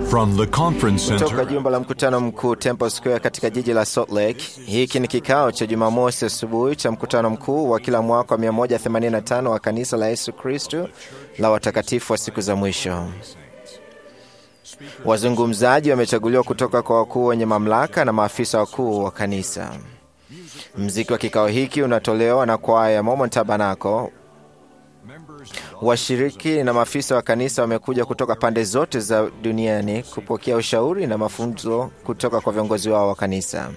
From the conference Kutoka center jumba la mkutano mkuu Temple Square katika jiji la Salt Lake. Hiki ni kikao cha Jumamosi asubuhi cha mkutano mkuu wa kila mwaka wa 185 wa kanisa la Yesu Kristo la watakatifu wa siku za mwisho. Wazungumzaji wamechaguliwa kutoka kwa wakuu wenye mamlaka na maafisa wakuu wa kanisa. Mziki wa kikao hiki unatolewa na kwaya ya Mormon Tabernacle. Washiriki na maafisa wa kanisa wamekuja kutoka pande zote za duniani kupokea ushauri na mafunzo kutoka kwa viongozi wao wa kanisa.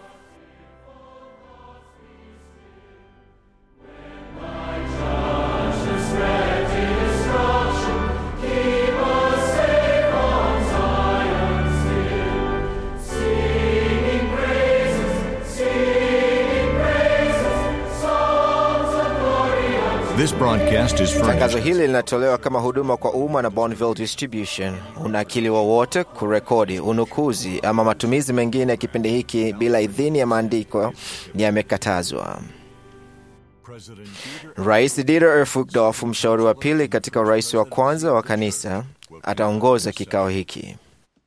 This broadcast is Tangazo furnished hili linatolewa kama huduma kwa umma na Bonneville Distribution. Unakili wowote, kurekodi, unukuzi ama matumizi mengine ya kipindi hiki bila idhini ya maandiko yamekatazwa. Rais Dieter Erfugdorf, mshauri wa pili katika urais wa kwanza wa kanisa, ataongoza kikao hiki.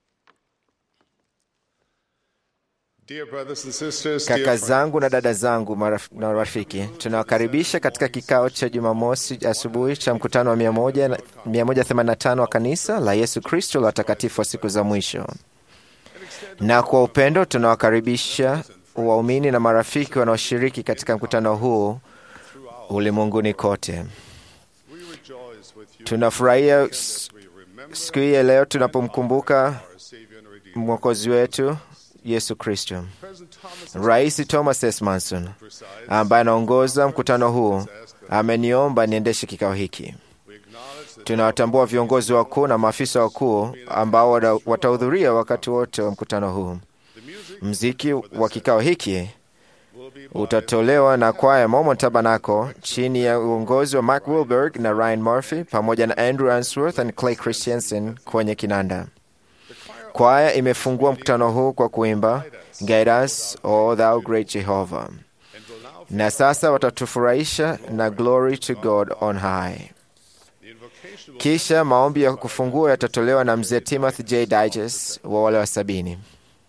Dear brothers and sisters, Kaka dear zangu na dada zangu maraf- na rafiki, tunawakaribisha katika kikao cha Jumamosi asubuhi cha mkutano wa 100 na- 185 wa kanisa la Yesu Kristo la watakatifu wa siku za mwisho. Na kwa upendo tunawakaribisha waumini na marafiki wanaoshiriki katika mkutano huu ulimwenguni kote. we rejoice with you Tunafurahia s- we remember siku hii ya leo tunapomkumbuka our Savior and Redeemer. mwokozi wetu Yesu Kristo. President Thomas Rais Thomas S. Manson ambaye anaongoza mkutano huu ameniomba niendeshe kikao hiki. we acknowledge that Tunawatambua viongozi wakuu na maafisa wakuu ambao wata- watahudhuria wakati wote wa mkutano huu. the music Mziki wa kikao hiki will be by utatolewa na kwaya Mormon Tabernacle chini ya uongozi wa Mark Wilberg na Ryan Murphy pamoja na Andrew Answorth na Clay Christensen kwenye kinanda. Kwaya imefungua mkutano huu kwa kuimba Guide us, O thou great Jehovah, and will now na sasa watatufurahisha na Glory to God on high. the invocation will Kisha maombi ya kufungua yatatolewa na mzee Timothy J. Digest wa wale wa sabini.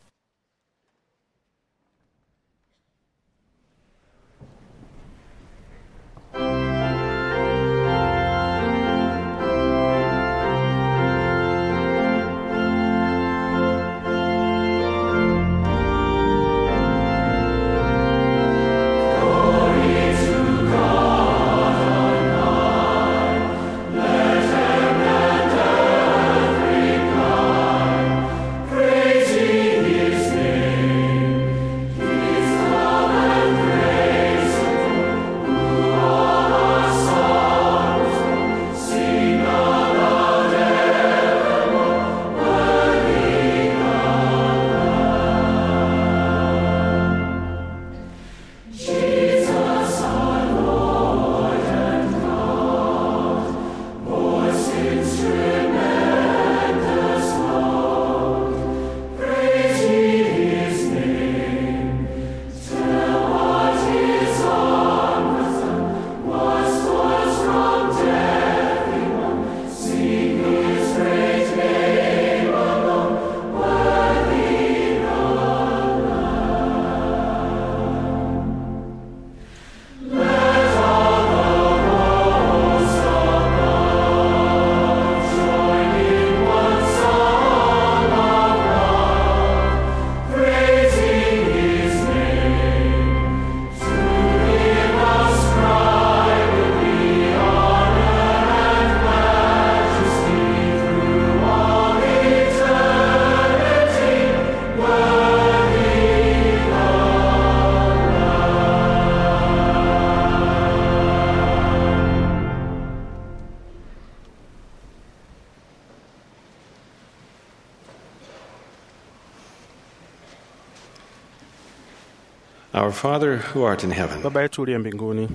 Our Father who art in heaven, Baba yetu uliye mbinguni,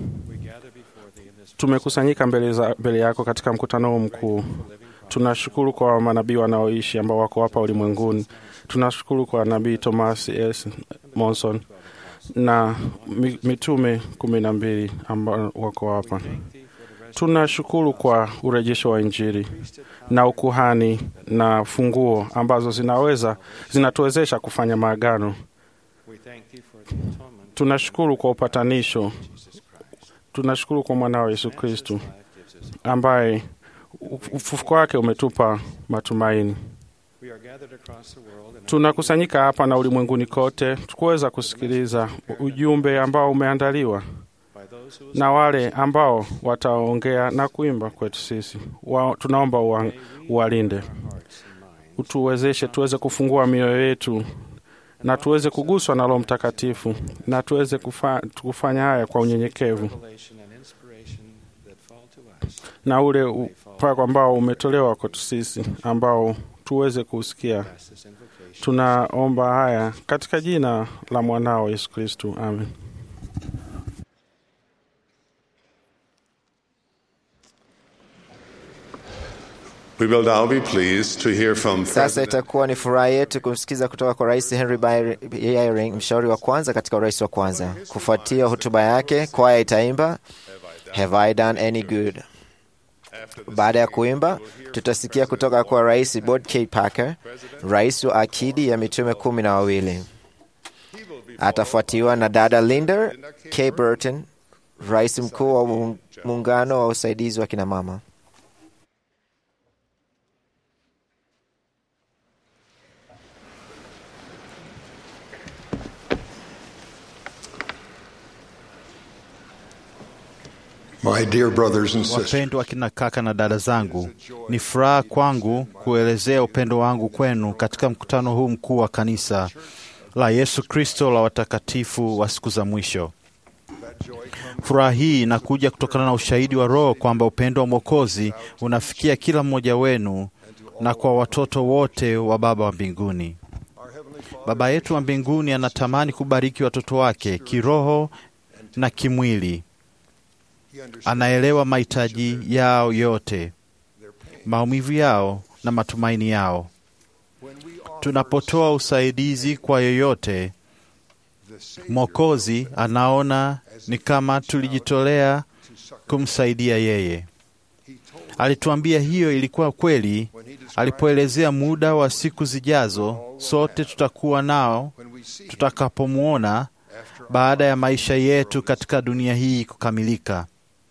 tumekusanyika mbele, za, mbele yako katika mkutano huu mkuu. Tunashukuru kwa manabii wanaoishi ambao wako hapa ulimwenguni. Tunashukuru kwa nabii Thomas S. Monson na mi- mitume kumi na mbili ambao wako hapa. Tunashukuru kwa urejesho wa Injili na ukuhani na funguo ambazo zinaweza zinatuwezesha kufanya maagano. We thank thee for the atonement Tunashukuru kwa upatanisho, tunashukuru kwa mwanao Yesu Kristu life gives us. ambaye ufufuko wake umetupa matumaini. We are gathered across the world and Tunakusanyika hapa na ulimwenguni kote tukuweza kusikiliza ujumbe ambao umeandaliwa by those who na wale ambao wataongea na kuimba kwetu sisi. Wa, tunaomba uwa, uwalinde, hearts and minds utuwezeshe tuweze kufungua mioyo yetu na tuweze kuguswa na Roho Mtakatifu na tuweze kufa, kufanya haya kwa unyenyekevu revelation and inspiration that fall to us. na ule upako ambao umetolewa kwetu sisi ambao tuweze kuusikia. Pass this invocation. Tunaomba haya katika jina la mwanao Yesu Kristu, amen. We will now be pleased to hear from Sasa President itakuwa ni furaha yetu kumsikiza kutoka kwa Rais Henry Eyring, mshauri wa kwanza katika urais wa kwanza. Kufuatia hotuba yake, kwaya itaimba Have I Done Any Good. Baada ya kuimba, tutasikia kutoka kwa Rais Bob K. Parker, rais wa akidi ya mitume kumi na wawili. Atafuatiwa na dada Linda K. Burton, rais mkuu wa muung- muungano wa usaidizi wa kinamama. My dear brothers and sisters, Wapendwa akina kaka na dada zangu, ni furaha kwangu kuelezea upendo wangu kwenu katika mkutano huu mkuu wa kanisa la Yesu Kristo la watakatifu wa siku za mwisho. Furaha hii inakuja kutokana na ushahidi wa Roho kwamba upendo wa Mwokozi unafikia kila mmoja wenu na kwa watoto wote wa Baba wa mbinguni. Baba yetu wa mbinguni anatamani kubariki watoto wake kiroho na kimwili. Anaelewa mahitaji yao yote, maumivu yao na matumaini yao. Tunapotoa usaidizi kwa yoyote, Mwokozi anaona ni kama tulijitolea kumsaidia yeye. Alituambia hiyo ilikuwa kweli alipoelezea muda wa siku zijazo sote tutakuwa nao tutakapomwona baada ya maisha yetu katika dunia hii kukamilika.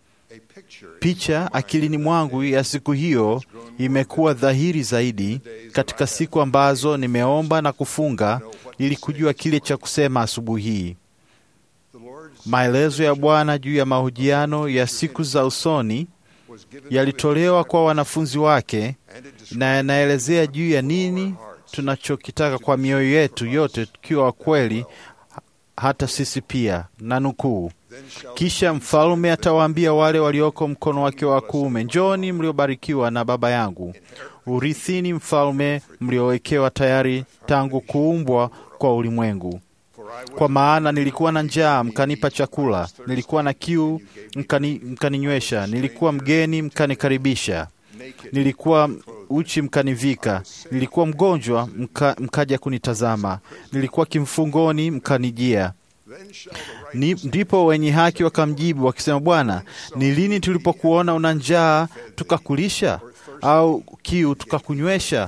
Picha akilini mwangu ya siku hiyo imekuwa dhahiri zaidi katika siku ambazo nimeomba na kufunga ili kujua kile cha kusema asubuhi hii. Maelezo ya Bwana juu ya mahojiano ya siku za usoni yalitolewa kwa wanafunzi wake na yanaelezea juu ya nini tunachokitaka kwa mioyo yetu yote, tukiwa wa kweli hata sisi pia. Na nukuu, kisha mfalme atawaambia wale walioko mkono wake wa kuume, njoni mliobarikiwa na Baba yangu, urithini mfalme mliowekewa tayari tangu kuumbwa kwa ulimwengu. Kwa maana nilikuwa na njaa, mkanipa chakula; nilikuwa na kiu, mkani, mkaninywesha; nilikuwa mgeni, mkanikaribisha; nilikuwa uchi, mkanivika; nilikuwa mgonjwa, mka, mkaja kunitazama; nilikuwa kimfungoni, mkanijia. Ni, ndipo wenye haki wakamjibu wakisema, Bwana, ni lini tulipokuona una njaa tukakulisha, au kiu tukakunywesha?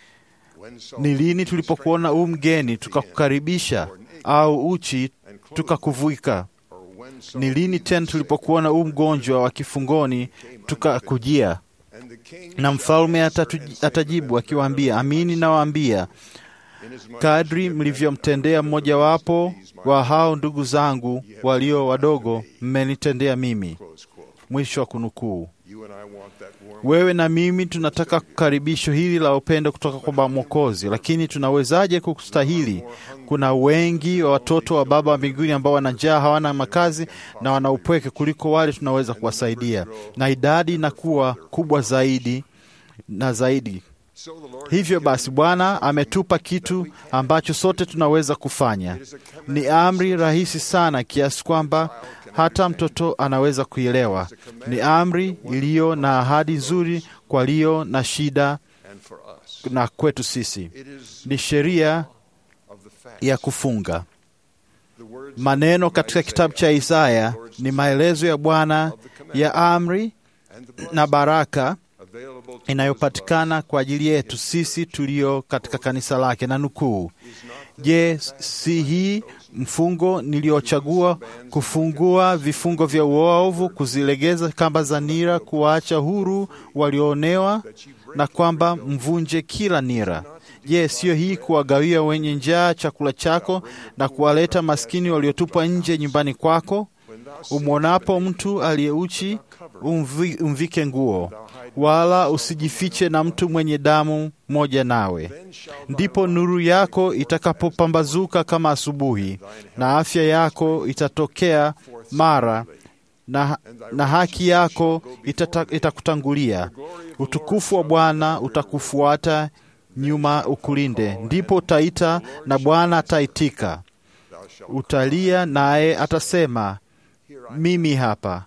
Ni lini tulipokuona u mgeni tukakukaribisha, au uchi tukakuvika? Ni lini tena tulipokuona u mgonjwa wa kifungoni tukakujia? Na mfalme atatu- atajibu akiwaambia, amini nawaambia, kadri mlivyomtendea mmojawapo wa hao ndugu zangu walio wadogo, mmenitendea mimi. Mwisho wa kunukuu. Wewe na mimi tunataka karibisho hili la upendo kutoka kwa Mwokozi, lakini tunawezaje kustahili? Kuna wengi wa watoto wa Baba wa mbinguni ambao wana njaa, hawana makazi na wana upweke kuliko wale tunaweza kuwasaidia, na idadi inakuwa kubwa zaidi na zaidi. Hivyo basi, Bwana ametupa kitu ambacho sote tunaweza kufanya. Ni amri rahisi sana kiasi kwamba hata mtoto anaweza kuielewa. Ni amri iliyo na ahadi nzuri kwa walio na shida na kwetu sisi. Ni sheria ya kufunga. Maneno katika kitabu cha Isaya ni maelezo ya Bwana ya amri na baraka inayopatikana kwa ajili yetu sisi tulio katika kanisa lake. Na nukuu, je, si hii mfungo niliochagua kufungua vifungo vya uovu, kuzilegeza kamba za nira, kuwaacha huru walioonewa, na kwamba mvunje kila nira? Je, siyo hii kuwagawia wenye njaa chakula chako na kuwaleta maskini waliotupwa nje nyumbani kwako? Umwonapo mtu aliyeuchi umvi, umvike nguo, wala usijifiche na mtu mwenye damu moja nawe. Ndipo nuru yako itakapopambazuka kama asubuhi, na afya yako itatokea mara na, na haki yako itata, itakutangulia. Utukufu wa Bwana utakufuata nyuma ukulinde. Ndipo utaita na Bwana ataitika. Utalia naye atasema, mimi hapa.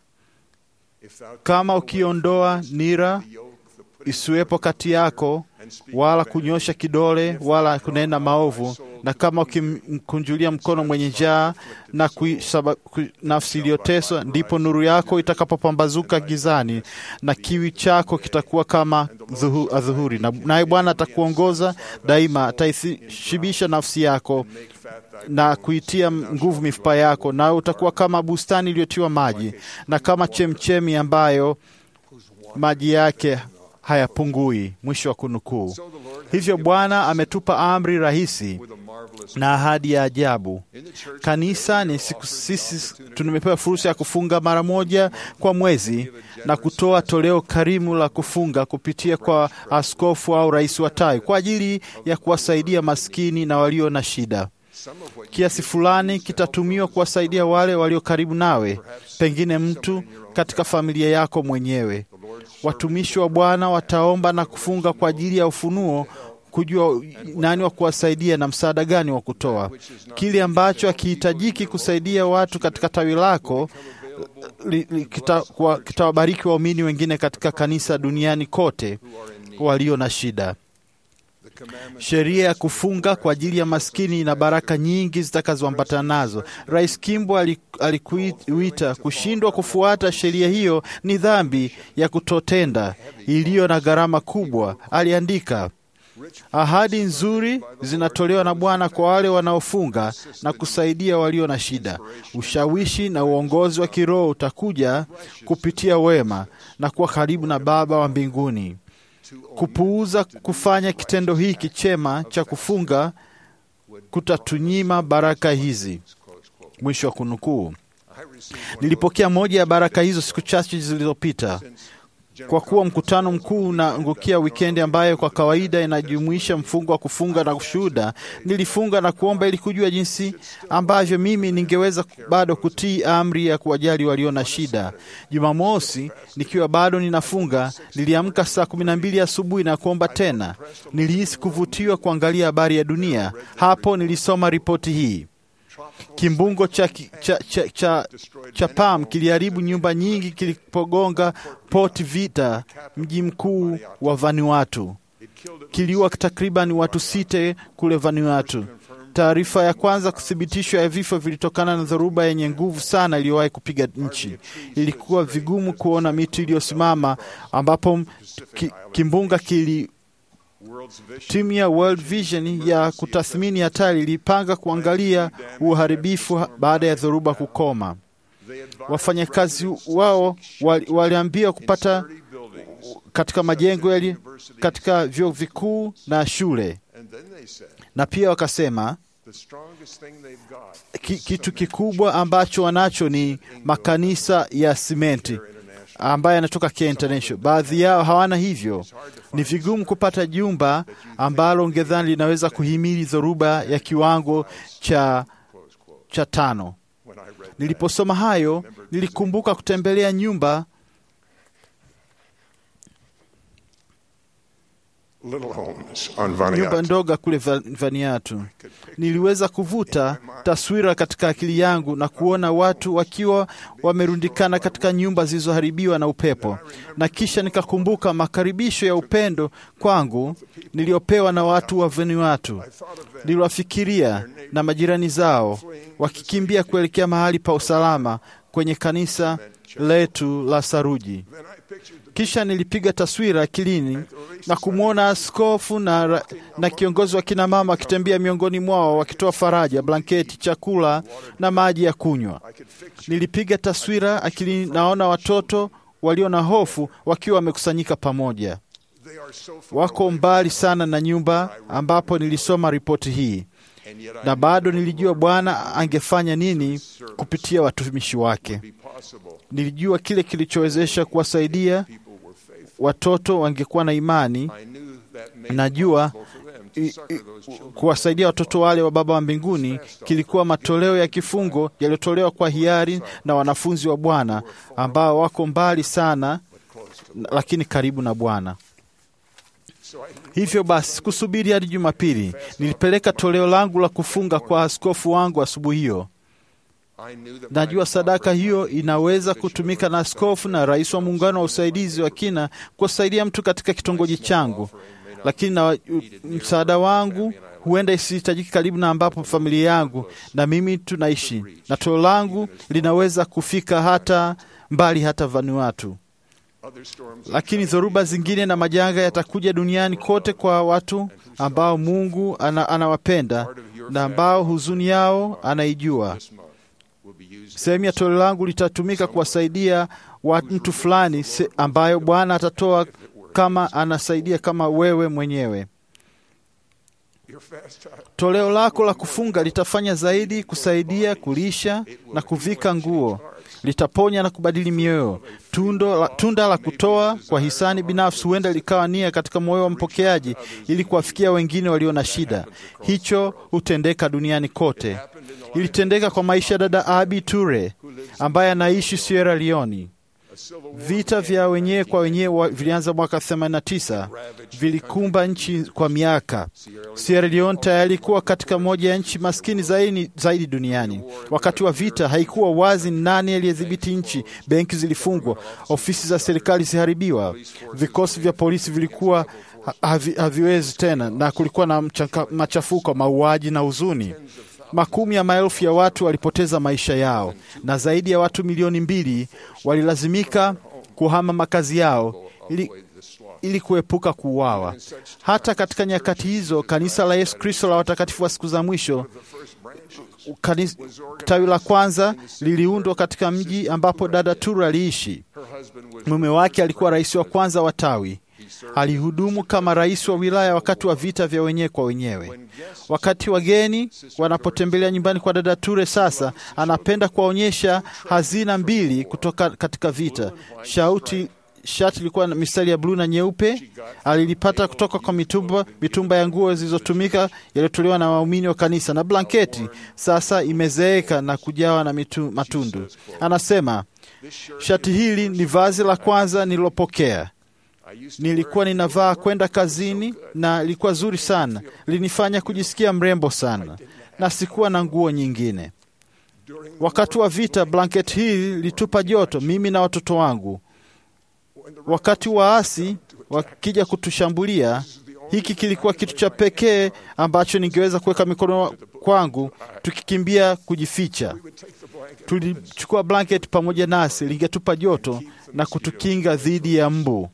Kama ukiondoa nira isiwepo kati yako, wala kunyosha kidole, wala kunena maovu, na kama ukimkunjulia mkono mwenye njaa na kuisaba, ku, nafsi iliyoteswa, ndipo nuru yako itakapopambazuka gizani na kiwi chako kitakuwa kama dhuhu, adhuhuri. Na naye Bwana atakuongoza daima, ataishibisha nafsi yako na kuitia nguvu mifupa yako, nawe utakuwa kama bustani iliyotiwa maji na kama chemchemi ambayo maji yake hayapungui. Mwisho wa kunukuu. Hivyo Bwana ametupa amri rahisi na ahadi ya ajabu. Kanisa ni siku, sisi tumepewa fursa ya kufunga mara moja kwa mwezi na kutoa toleo karimu la kufunga kupitia kwa askofu au rais wa tawi kwa ajili ya kuwasaidia maskini na walio na shida. Kiasi fulani kitatumiwa kuwasaidia wale walio karibu nawe, pengine mtu katika familia yako mwenyewe. Watumishi wa Bwana wataomba na kufunga kwa ajili ya ufunuo, kujua nani wa kuwasaidia na msaada gani wa kutoa. Kile ambacho hakihitajiki kusaidia watu katika tawi lako kitawabariki kita waumini wengine katika kanisa duniani kote walio na shida. Sheria ya kufunga kwa ajili ya maskini na baraka nyingi zitakazoambatana nazo. Rais Kimbo alikuita kushindwa kufuata sheria hiyo ni dhambi ya kutotenda iliyo na gharama kubwa. Aliandika, ahadi nzuri zinatolewa na Bwana kwa wale wanaofunga na kusaidia walio na shida. Ushawishi na uongozi wa kiroho utakuja kupitia wema na kuwa karibu na Baba wa mbinguni. Kupuuza kufanya kitendo hiki chema cha kufunga kutatunyima baraka hizi. Mwisho wa kunukuu. Nilipokea moja ya baraka hizo siku chache zilizopita. Kwa kuwa mkutano mkuu unaangukia wikendi ambayo kwa kawaida inajumuisha mfungo wa kufunga na kushuhuda, nilifunga na kuomba ili kujua jinsi ambavyo mimi ningeweza bado kutii amri ya kuwajali walio na shida. Jumamosi nikiwa bado ninafunga, niliamka saa kumi na mbili asubuhi na kuomba tena. Nilihisi kuvutiwa kuangalia habari ya dunia. Hapo nilisoma ripoti hii. Kimbungo cha, cha, cha, cha, cha Pam kiliharibu nyumba nyingi kilipogonga Port Vita, mji mkuu wa Vanuatu. Kiliua takriban watu sita kule Vanuatu. Taarifa ya kwanza kuthibitishwa ya vifo vilitokana na dhoruba yenye nguvu sana iliyowahi kupiga nchi. Ilikuwa vigumu kuona miti iliyosimama ambapo ki, kimbunga kili Timu ya World Vision ya kutathmini hatari ilipanga kuangalia uharibifu baada ya dhoruba kukoma. Wafanyakazi wao waliambiwa kupata katika majengo yali katika vyuo vikuu na shule, na pia wakasema ki, kitu kikubwa ambacho wanacho ni makanisa ya simenti ambaye yanatoka Care International. Baadhi yao hawana hivyo. Ni vigumu kupata jumba ambalo ungedhani linaweza kuhimili dhoruba ya kiwango cha, cha tano. Niliposoma hayo, nilikumbuka kutembelea nyumba nyumba ndogo kule Vanuatu. Niliweza kuvuta taswira katika akili yangu na kuona watu wakiwa wamerundikana katika nyumba zilizoharibiwa na upepo, na kisha nikakumbuka makaribisho ya upendo kwangu niliyopewa na watu wa Vanuatu. Niliwafikiria na majirani zao wakikimbia kuelekea mahali pa usalama kwenye kanisa letu la saruji. Kisha nilipiga taswira akilini na kumwona askofu na, ra- na kiongozi wa kina mama wakitembea miongoni mwao wakitoa faraja, blanketi, chakula na maji ya kunywa. Nilipiga taswira akilini, naona watoto walio na hofu wakiwa wamekusanyika pamoja. Wako mbali sana na nyumba ambapo nilisoma ripoti hii, na bado nilijua Bwana angefanya nini kupitia watumishi wake. Nilijua kile kilichowezesha kuwasaidia watoto wangekuwa na imani. Najua i- i- kuwasaidia watoto wale wa Baba wa mbinguni kilikuwa matoleo ya kifungo yaliyotolewa kwa hiari na wanafunzi wa Bwana ambao wako mbali sana, lakini karibu na Bwana. Hivyo basi, kusubiri hadi Jumapili, nilipeleka toleo langu la kufunga kwa askofu wangu asubuhi hiyo. Najua sadaka hiyo inaweza kutumika na askofu na rais wa muungano wa usaidizi wa kina kuwasaidia mtu katika kitongoji changu, lakini na u- msaada wangu huenda isihitajiki karibu na ambapo familia yangu na mimi tunaishi, na toleo langu linaweza kufika hata mbali, hata Vanuatu. Lakini dhoruba zingine na majanga yatakuja duniani kote kwa watu ambao Mungu ana, anawapenda na ambao huzuni yao anaijua. Sehemu ya toleo langu litatumika kuwasaidia wa mtu fulani se- ambayo Bwana atatoa kama anasaidia kama wewe mwenyewe. Toleo lako la kufunga litafanya zaidi kusaidia kulisha na kuvika nguo, litaponya na kubadili mioyo. Tundo la, tunda la kutoa kwa hisani binafsi huenda likawa nia katika moyo wa mpokeaji ili kuwafikia wengine walio na shida. Hicho hutendeka duniani kote. Ilitendeka kwa maisha ya dada Abi Ture ambaye anaishi Sierra Leone. Vita vya wenyewe kwa wenyewe wa- vilianza mwaka 89 vilikumba nchi kwa miaka. Sierra Leone tayari ilikuwa katika moja ya nchi maskini zaidi, zaidi duniani. Wakati wa vita haikuwa wazi ni nani aliyedhibiti nchi. Benki zilifungwa, ofisi za serikali ziliharibiwa, vikosi vya polisi vilikuwa ha- havi, haviwezi tena, na kulikuwa na mchaka, machafuko, mauaji na huzuni. Makumi ya maelfu ya watu walipoteza maisha yao na zaidi ya watu milioni mbili walilazimika kuhama makazi yao ili, ili kuepuka kuuawa. Hata katika nyakati hizo, kanisa la Yesu Kristo la watakatifu wa siku za mwisho kanis, tawi la kwanza liliundwa katika mji ambapo dada Turu aliishi. Mume wake alikuwa rais wa kwanza wa tawi. Alihudumu kama rais wa wilaya wakati wa vita vya wenyewe kwa wenyewe. Wakati wageni wanapotembelea nyumbani kwa dada Ture, sasa anapenda kuwaonyesha hazina mbili kutoka katika vita. Shauti shati ilikuwa na mistari ya bluu na nyeupe. Alilipata kutoka kwa mitumba, mitumba ya nguo zilizotumika yaliyotolewa na waumini wa kanisa, na blanketi sasa imezeeka na kujawa na mitu, matundu. Anasema shati hili ni vazi la kwanza nililopokea nilikuwa ninavaa kwenda kazini na ilikuwa zuri sana, linifanya kujisikia mrembo sana, na sikuwa na nguo nyingine. Wakati wa vita, blanketi hii litupa joto mimi na watoto wangu. Wakati waasi wakija kutushambulia, hiki kilikuwa kitu cha pekee ambacho ningeweza kuweka mikono kwangu, tukikimbia kujificha. Tulichukua blanketi pamoja nasi, lingetupa joto na kutukinga dhidi ya mbu.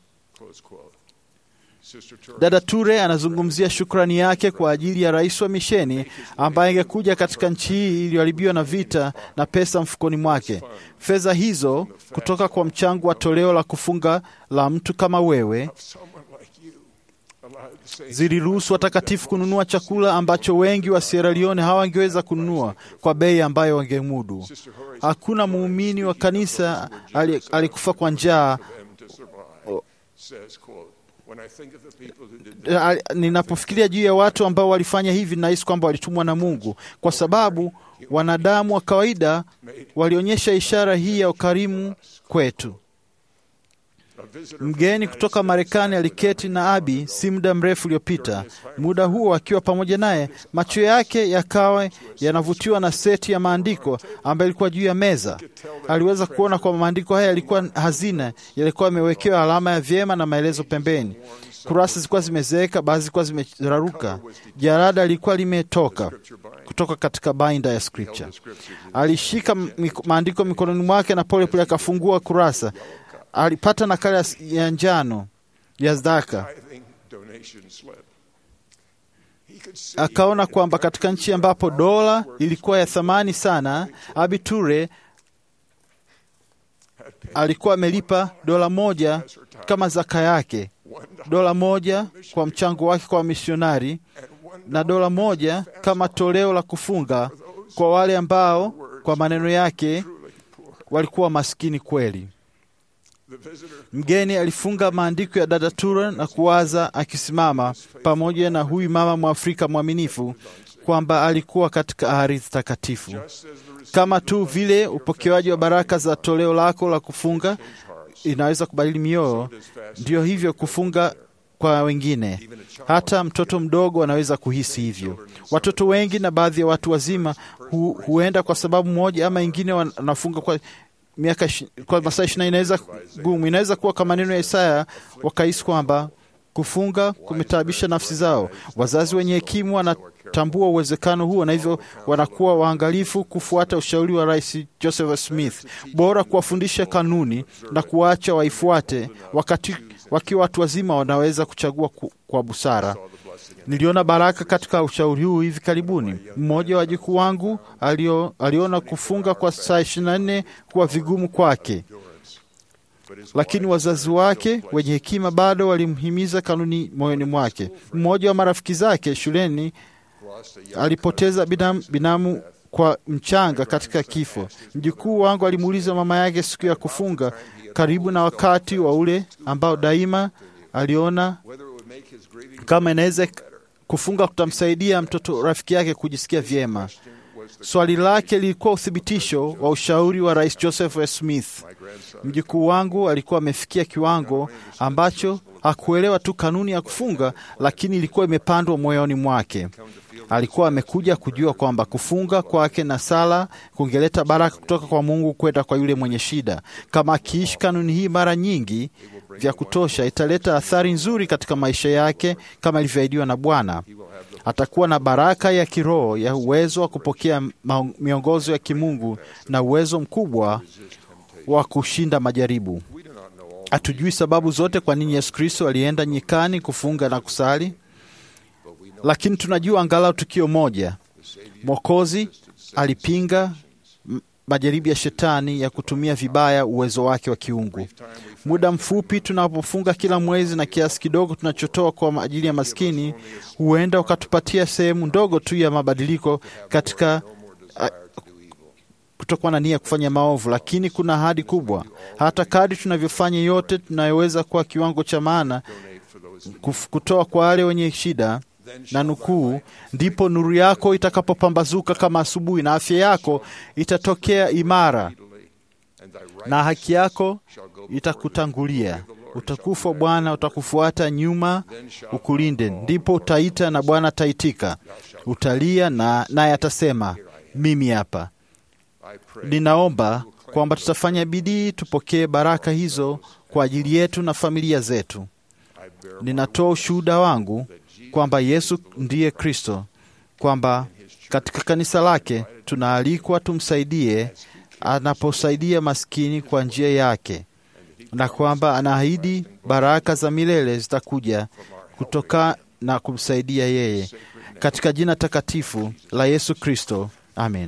Dada Ture anazungumzia shukrani yake kwa ajili ya rais wa misheni ambaye angekuja katika nchi hii iliyoharibiwa na vita na pesa mfukoni mwake. Fedha hizo kutoka kwa mchango wa toleo la kufunga la mtu kama wewe ziliruhusu watakatifu kununua chakula ambacho wengi wa Sierra Leone hawangeweza kununua kwa bei ambayo wangemudu. Hakuna muumini wa kanisa ali- alikufa kwa njaa Al- ninapofikiria juu ya watu ambao walifanya hivi, nahisi kwamba walitumwa na Mungu, kwa sababu wanadamu wa kawaida walionyesha ishara hii ya ukarimu kwetu. Mgeni kutoka Marekani aliketi na Abi si muda mrefu uliopita. Muda huo akiwa pamoja naye, macho yake yakawa yanavutiwa na seti ya maandiko ambayo ilikuwa juu ya meza. Aliweza kuona kwamba maandiko haya yalikuwa hazina, yalikuwa yamewekewa alama ya vyema na maelezo pembeni. Kurasa zilikuwa zimezeeka, baadhi zilikuwa zimeraruka. Jarada lilikuwa limetoka kutoka katika bainda ya Scripture. Alishika mik- maandiko mikononi mwake na polepole akafungua kurasa alipata nakala ya- ya njano ya zaka tithing donation slip. He could see akaona kwamba katika nchi ambapo dola ilikuwa ya thamani sana, Abiture alikuwa amelipa dola moja kama zaka yake, dola moja kwa mchango wake kwa misionari na dola moja kama toleo la kufunga kwa wale ambao kwa maneno yake walikuwa maskini kweli. Mgeni alifunga maandiko ya dada Tura na kuwaza akisimama pamoja na huyu mama Mwafrika mwaminifu kwamba alikuwa katika ardhi takatifu. Kama tu vile upokewaji wa baraka za toleo lako la kufunga inaweza kubadili mioyo, ndio hivyo kufunga kwa wengine. Hata mtoto mdogo anaweza kuhisi hivyo. Watoto wengi na baadhi ya watu wazima hu, huenda kwa sababu moja ama ingine wanafunga kwa miaka ishi- kwa masaa ishirini inaweza gumu. Inaweza kuwa kama maneno ya Isaya, wakahisi kwamba kufunga kumetaabisha nafsi zao. Wazazi wenye hekima wanatambua uwezekano huo, na hivyo wanakuwa waangalifu kufuata ushauri wa Rais Joseph Smith. Bora kuwafundisha kanuni na kuwaacha waifuate, wakati wakiwa watu wazima wanaweza kuchagua ku, kwa busara. Niliona baraka katika ushauri huu hivi karibuni. Mmoja wa wajukuu wangu alio, aliona kufunga kwa saa ishirini na nne kuwa vigumu kwake, lakini wazazi wake wenye hekima bado walimhimiza kanuni moyoni mwake. Mmoja wa marafiki zake shuleni alipoteza binamu, binamu kwa mchanga katika kifo. Mjukuu wangu alimuuliza mama yake siku ya kufunga, karibu na wakati wa ule ambao daima aliona kama inaweza kufunga kutamsaidia mtoto rafiki yake kujisikia vyema. Swali lake lilikuwa uthibitisho wa ushauri wa Rais Joseph S. Smith. Mjukuu wangu alikuwa amefikia kiwango ambacho hakuelewa tu kanuni ya kufunga, lakini ilikuwa imepandwa moyoni mwake. Alikuwa amekuja kujua kwamba kufunga kwake na sala kungeleta baraka kutoka kwa Mungu kwenda kwa yule mwenye shida. Kama akiishi kanuni hii mara nyingi vya kutosha, italeta athari nzuri katika maisha yake kama ilivyoahidiwa na Bwana. Atakuwa na baraka ya kiroho ya uwezo wa kupokea ma- miongozo ya kimungu na uwezo mkubwa wa kushinda majaribu. Hatujui sababu zote kwa nini Yesu Kristo alienda nyikani kufunga na kusali, lakini tunajua angalau tukio moja: Mwokozi alipinga m- majaribu ya shetani ya kutumia vibaya uwezo wake wa kiungu. Muda mfupi tunapofunga kila mwezi na kiasi kidogo tunachotoa kwa ajili ya maskini, huenda ukatupatia sehemu ndogo tu ya mabadiliko katika a, kutokuwa na nia ya kufanya maovu, lakini kuna ahadi kubwa. Hata kadri tunavyofanya yote tunayoweza kwa kiwango cha maana kuf- kutoa kwa wale wenye shida na nukuu, ndipo nuru yako itakapopambazuka kama asubuhi, na afya yako itatokea imara, na haki yako itakutangulia. Utukufu wa Bwana utakufuata nyuma, ukulinde. Ndipo utaita na Bwana ataitika, utalia na naye atasema, mimi hapa. Ninaomba kwamba tutafanya bidii tupokee baraka hizo kwa ajili yetu na familia zetu. Ninatoa ushuhuda wangu kwamba Yesu ndiye Kristo, kwamba katika kanisa lake tunaalikwa tumsaidie anaposaidia maskini kwa njia yake, na kwamba anaahidi baraka za milele zitakuja kutoka na kumsaidia yeye, katika jina takatifu la Yesu Kristo, amen.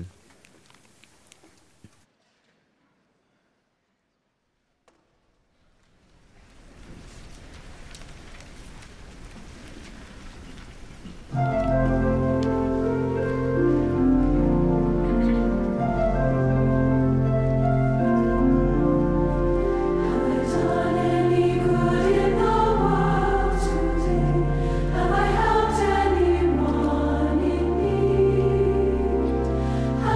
Done any good in the world today? Have I helped anyone in need?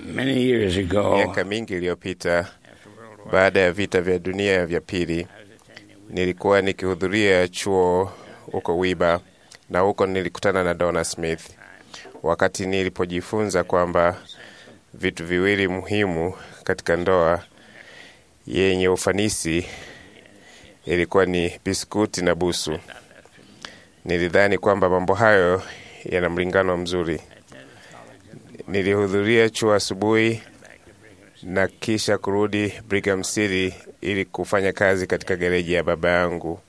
Many years ago, Miaka mingi iliyopita, baada ya vita vya dunia vya pili, nilikuwa nikihudhuria chuo huko Wiba, na huko nilikutana na Donna Smith. Wakati nilipojifunza kwamba vitu viwili muhimu katika ndoa yenye ufanisi ilikuwa ni biskuti na busu, nilidhani kwamba mambo hayo yana mlingano mzuri. Nilihudhuria chuo asubuhi na kisha kurudi Brigham City ili kufanya kazi katika gereji ya baba yangu.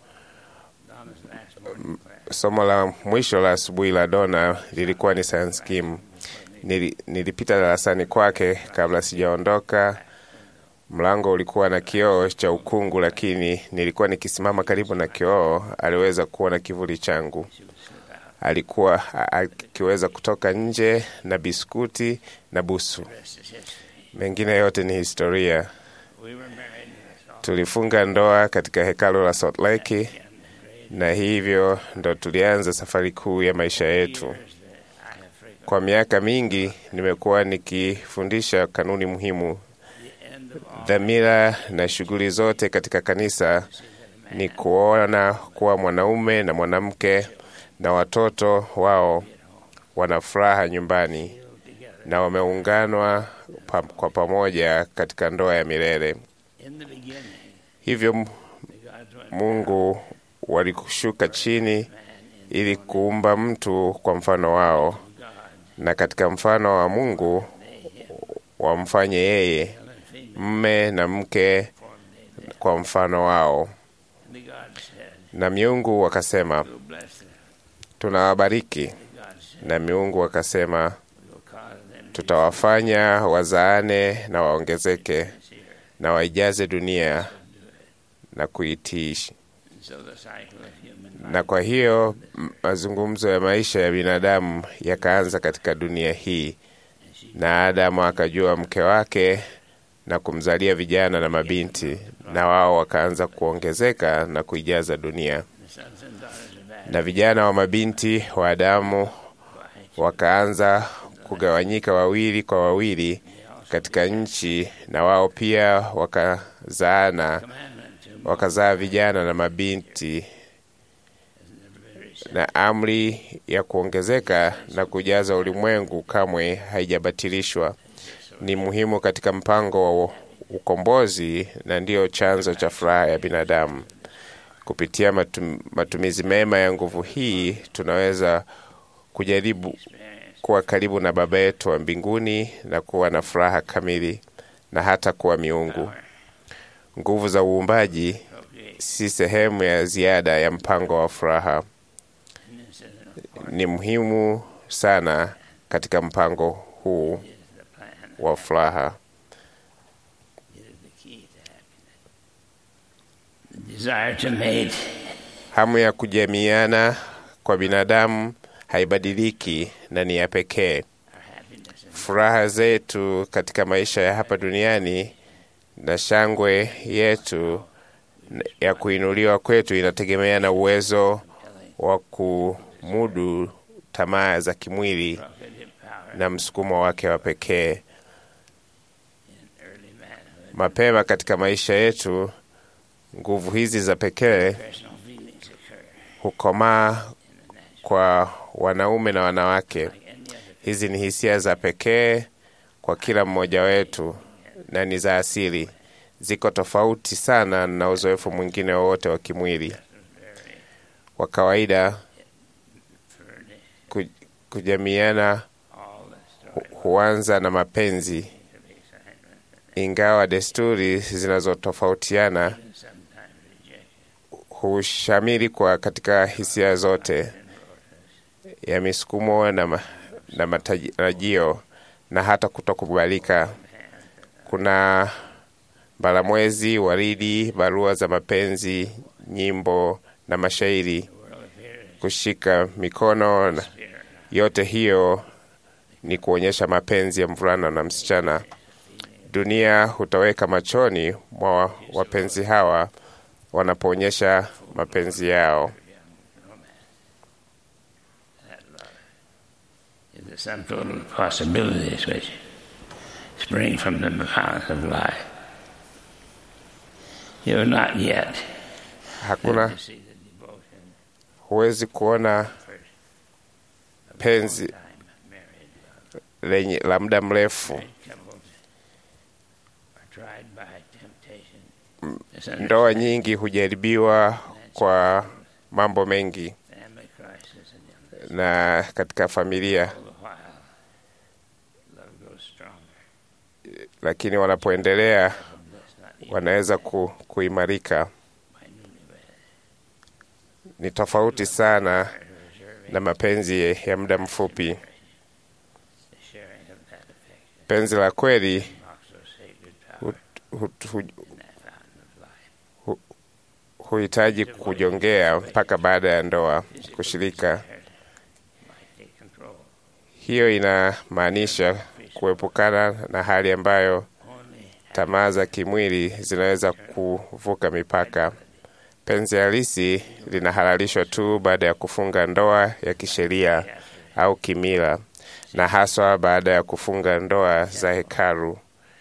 M- Somo la mwisho la asubuhi la Dona lilikuwa ni science kim. Nili, nilipita darasani kwake kabla sijaondoka. Mlango ulikuwa na kioo cha ukungu, lakini nilikuwa nikisimama karibu na kioo, aliweza kuona kivuli changu. Alikuwa a- akiweza kutoka nje na biskuti na busu. Mengine yote ni historia. Tulifunga ndoa katika hekalu la Salt Lake, na hivyo ndo tulianza safari kuu ya maisha yetu. Kwa miaka mingi nimekuwa nikifundisha kanuni muhimu. Dhamira na shughuli zote katika kanisa ni kuona kuwa mwanaume na mwanamke na watoto wao wana furaha nyumbani na wameunganwa pa, kwa pamoja katika ndoa ya milele. Hivyo M- Mungu walikushuka chini ili kuumba mtu kwa mfano wao, na katika mfano wa Mungu wamfanye yeye mme na mke kwa mfano wao. Na miungu wakasema, tunawabariki. Na miungu wakasema, tutawafanya wazaane na waongezeke na waijaze dunia na kuitiishi. Na kwa hiyo m- mazungumzo ya maisha ya binadamu yakaanza katika dunia hii, na Adamu akajua mke wake na kumzalia vijana na mabinti, na wao wakaanza kuongezeka na kuijaza dunia. Na vijana wa mabinti wa Adamu wakaanza kugawanyika wawili kwa wawili katika nchi, na wao pia wakazaana, wakazaa vijana na mabinti, na amri ya kuongezeka na kujaza ulimwengu kamwe haijabatilishwa. Ni muhimu katika mpango wa ukombozi na ndiyo chanzo cha furaha ya binadamu. Kupitia matum, matumizi mema ya nguvu hii tunaweza kujaribu kuwa karibu na Baba yetu wa mbinguni na kuwa na furaha kamili na hata kuwa miungu. Nguvu za uumbaji si sehemu ya ziada ya mpango wa furaha, ni muhimu sana katika mpango huu wa furaha. desire to mate Hamu ya kujamiana kwa binadamu haibadiliki na ni ya pekee. Furaha zetu katika maisha ya hapa duniani na shangwe yetu ya kuinuliwa kwetu inategemea na uwezo wa kumudu tamaa za kimwili na msukumo wake wa pekee. Mapema katika maisha yetu, nguvu hizi za pekee hukomaa kwa wanaume na wanawake. Hizi ni hisia za pekee kwa kila mmoja wetu na ni za asili, ziko tofauti sana na uzoefu mwingine wowote wa kimwili. Kwa kawaida, ku- kujamiana hu- huanza na mapenzi, ingawa desturi zinazotofautiana hushamiri kwa katika hisia zote ya misukumo na, ma, na matarajio na hata kutokubalika. Kuna balamwezi, waridi, barua za mapenzi, nyimbo na mashairi, kushika mikono na yote hiyo ni kuonyesha mapenzi ya mvulana na msichana. Dunia hutoweka machoni mwa wapenzi hawa wanapoonyesha mapenzi yao. is the sum total of possibilities which spring from the fountain of life. You have not yet Hakuna, see the devotion huwezi kuona penzi time married love lenye la muda mrefu. couples are tried by temptation. Ndoa nyingi hujaribiwa kwa mambo mengi, family crisis and illness. na katika familia, All the while, love grows stronger. lakini wanapoendelea Bliss not even wanaweza ku, kuimarika. by newlyweds. Ni tofauti sana Reserving na mapenzi ya muda mfupi. the sharing of that affection Penzi la kweli unlocks those sacred powers hu, hu, hu, in that fountain of life. huhitaji kujongea mpaka baada ya ndoa kushirika. Might take control. Hiyo inamaanisha kuepukana na hali ambayo Only tamaa za kimwili zinaweza kuvuka mipaka. Penzi halisi linahalalishwa tu baada ya kufunga ndoa ya kisheria au kimila, na haswa baada ya kufunga ndoa za hekalu,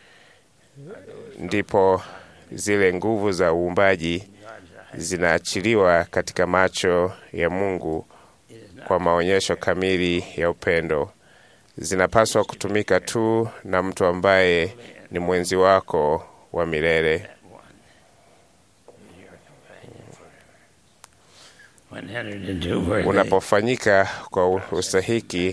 ndipo zile nguvu za uumbaji zinaachiliwa katika macho ya Mungu kwa maonyesho kamili ya upendo. Zinapaswa kutumika tu na mtu ambaye ni mwenzi wako wa milele. that one who is your companion forever. When entered into where they Unapofanyika kwa ustahiki,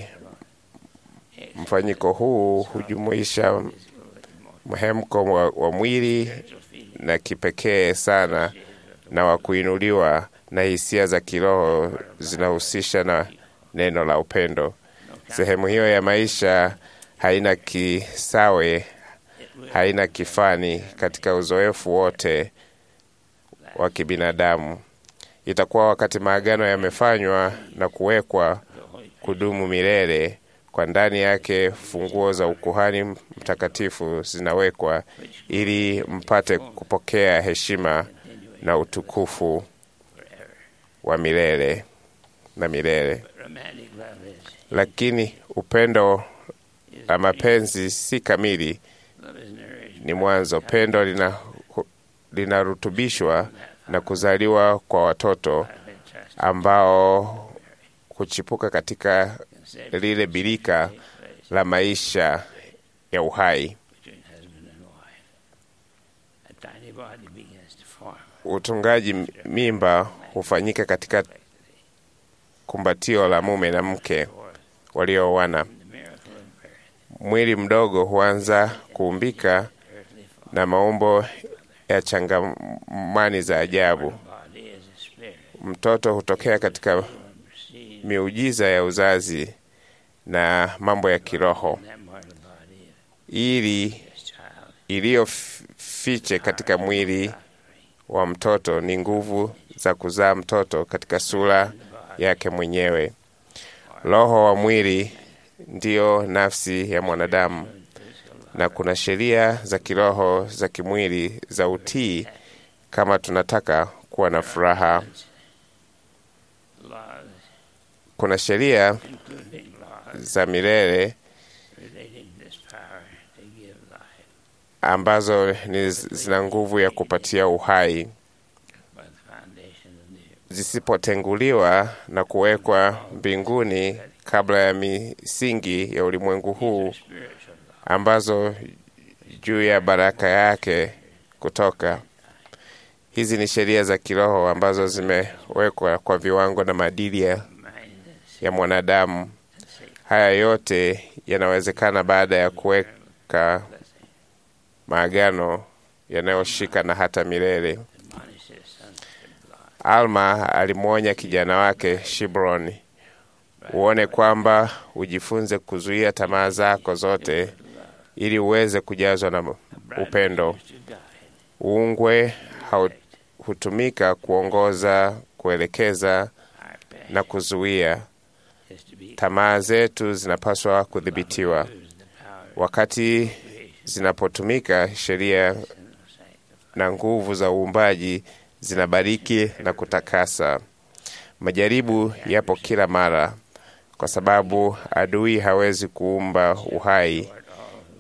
mfanyiko huu hujumuisha mhemko wa, wa mwili na kipekee sana na wa kuinuliwa na hisia za kiroho zinahusisha na neno la upendo. Sehemu hiyo ya maisha haina kisawe, haina kifani katika uzoefu wote wa kibinadamu. Itakuwa wakati maagano yamefanywa na kuwekwa kudumu milele, kwa ndani yake funguo za ukuhani mtakatifu zinawekwa ili mpate kupokea heshima na utukufu wa milele na milele. romantic love is Lakini upendo la mapenzi si kamili, love is nourished ni mwanzo. Pendo lina linarutubishwa na kuzaliwa kwa watoto by trust ambao kuchipuka katika and safety lile birika take place la maisha ya uhai. between husband and wife. A tiny body begins to form. Utungaji m- mimba hufanyika katika kumbatio la mume na mke Forth waliooana. the miracle of birth, Mwili mdogo huanza kuumbika earthly form. na maumbo ya changamani za ajabu. Body is a spirit. Mtoto hutokea katika Receive miujiza ya uzazi na mambo ya kiroho, that mortal body of ili this child. iliyofiche katika mwili wa mtoto ni nguvu za kuzaa mtoto katika sura yake mwenyewe. Roho wa mwili ndiyo nafsi ya mwanadamu, na kuna sheria za kiroho za kimwili za utii kama tunataka kuwa na furaha. Laws, Kuna sheria including laws za milele relating to this power to give life ambazo ni zina nguvu ya kupatia uhai by the foundation of the zisipotenguliwa na kuwekwa mbinguni kabla ya misingi ya ulimwengu huu, spiritual law. ambazo juu ya baraka yake kutoka. Hizi ni sheria za kiroho ambazo zimewekwa kwa viwango na maadili ya, Mind and ya mwanadamu. Haya yote yanawezekana baada ya kuweka maagano yanayoshika na hata milele. admonish his sons to block Alma alimwonya kijana wake Shibroni, uone kwamba ujifunze kuzuia tamaa zako zote ili uweze kujazwa na upendo. to guide Uungwe hau- hutumika kuongoza, kuelekeza our path na kuzuia. is to be Tamaa zetu zinapaswa kudhibitiwa. used the power Wakati zinapotumika, sheria of sanctify. na nguvu za uumbaji zinabariki na kutakasa. Majaribu yapo kila mara, kwa sababu adui hawezi kuumba uhai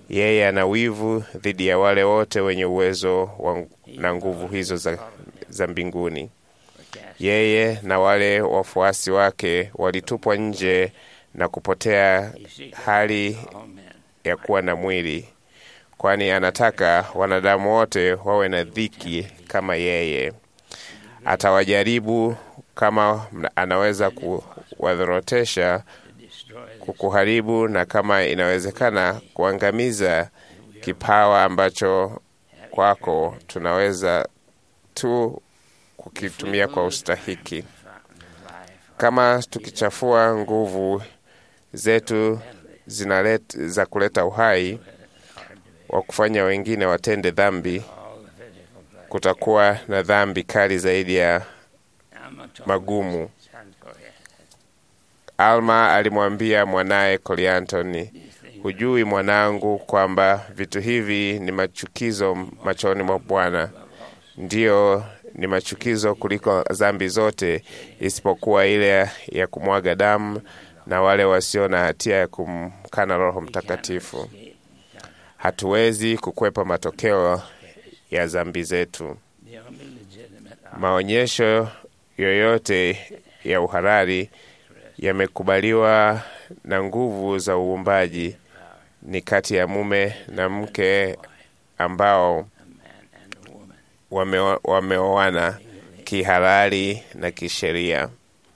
Yeye ana wivu dhidi ya wale wote wenye uwezo wa, na nguvu hizo za, za mbinguni. Yeye na wale wafuasi wake walitupwa nje na kupotea hali ya kuwa na mwili, kwani anataka wanadamu wote wawe na dhiki kama yeye. Atawajaribu kama anaweza kuwadhorotesha, kukuharibu, na kama inawezekana kuangamiza kipawa ambacho kwako tunaweza tu kukitumia kwa ustahiki. Kama tukichafua nguvu zetu zinalet, za kuleta uhai wa kufanya wengine watende dhambi, kutakuwa na dhambi kali zaidi ya magumu. Alma alimwambia mwanaye Koliantoni, hujui mwanangu, kwamba vitu hivi ni machukizo machoni mwa Bwana? Ndiyo, ni machukizo kuliko dhambi zote, isipokuwa ile ya kumwaga damu na wale wasio na hatia ya kumkana Roho Mtakatifu. Hatuwezi kukwepa matokeo ya dhambi zetu. Maonyesho yoyote ya uhalali yamekubaliwa na nguvu za uumbaji ni kati ya mume na mke ambao wame- wameoana kihalali na kisheria.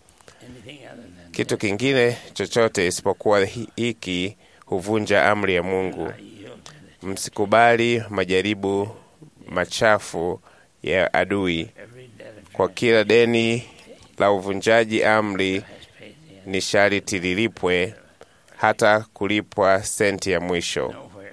Kitu kingine chochote isipokuwa hi- hiki huvunja amri ya Mungu. Msikubali majaribu machafu ya adui. Kwa kila deni la uvunjaji amri ni sharti lilipwe, hata kulipwa senti ya mwisho.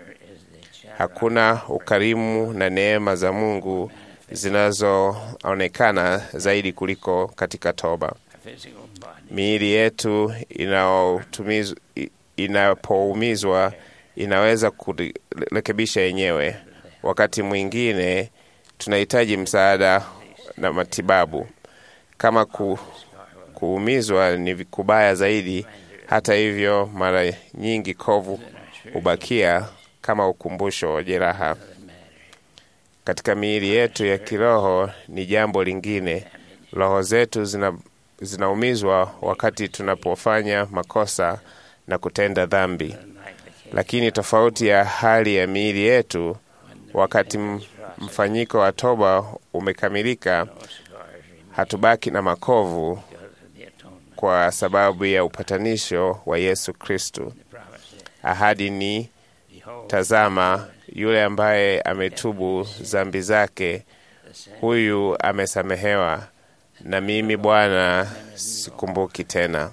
Hakuna ukarimu na neema za Mungu zinazoonekana zaidi kuliko katika toba. Miili yetu inayotumizwa- i- inapoumizwa inaweza kurekebisha yenyewe. Wakati mwingine tunahitaji msaada na matibabu. Kama ku, kuumizwa ni kubaya zaidi, hata hivyo, mara nyingi kovu hubakia kama ukumbusho wa jeraha. Katika miili yetu ya kiroho ni jambo lingine. Roho zetu zina, zinaumizwa wakati tunapofanya makosa na kutenda dhambi, lakini tofauti ya hali ya miili yetu, wakati m- mfanyiko wa toba umekamilika, hatubaki na makovu kwa sababu ya upatanisho wa Yesu Kristu. Ahadi ni tazama, yule ambaye ametubu dhambi zake, huyu amesamehewa, na mimi Bwana sikumbuki tena.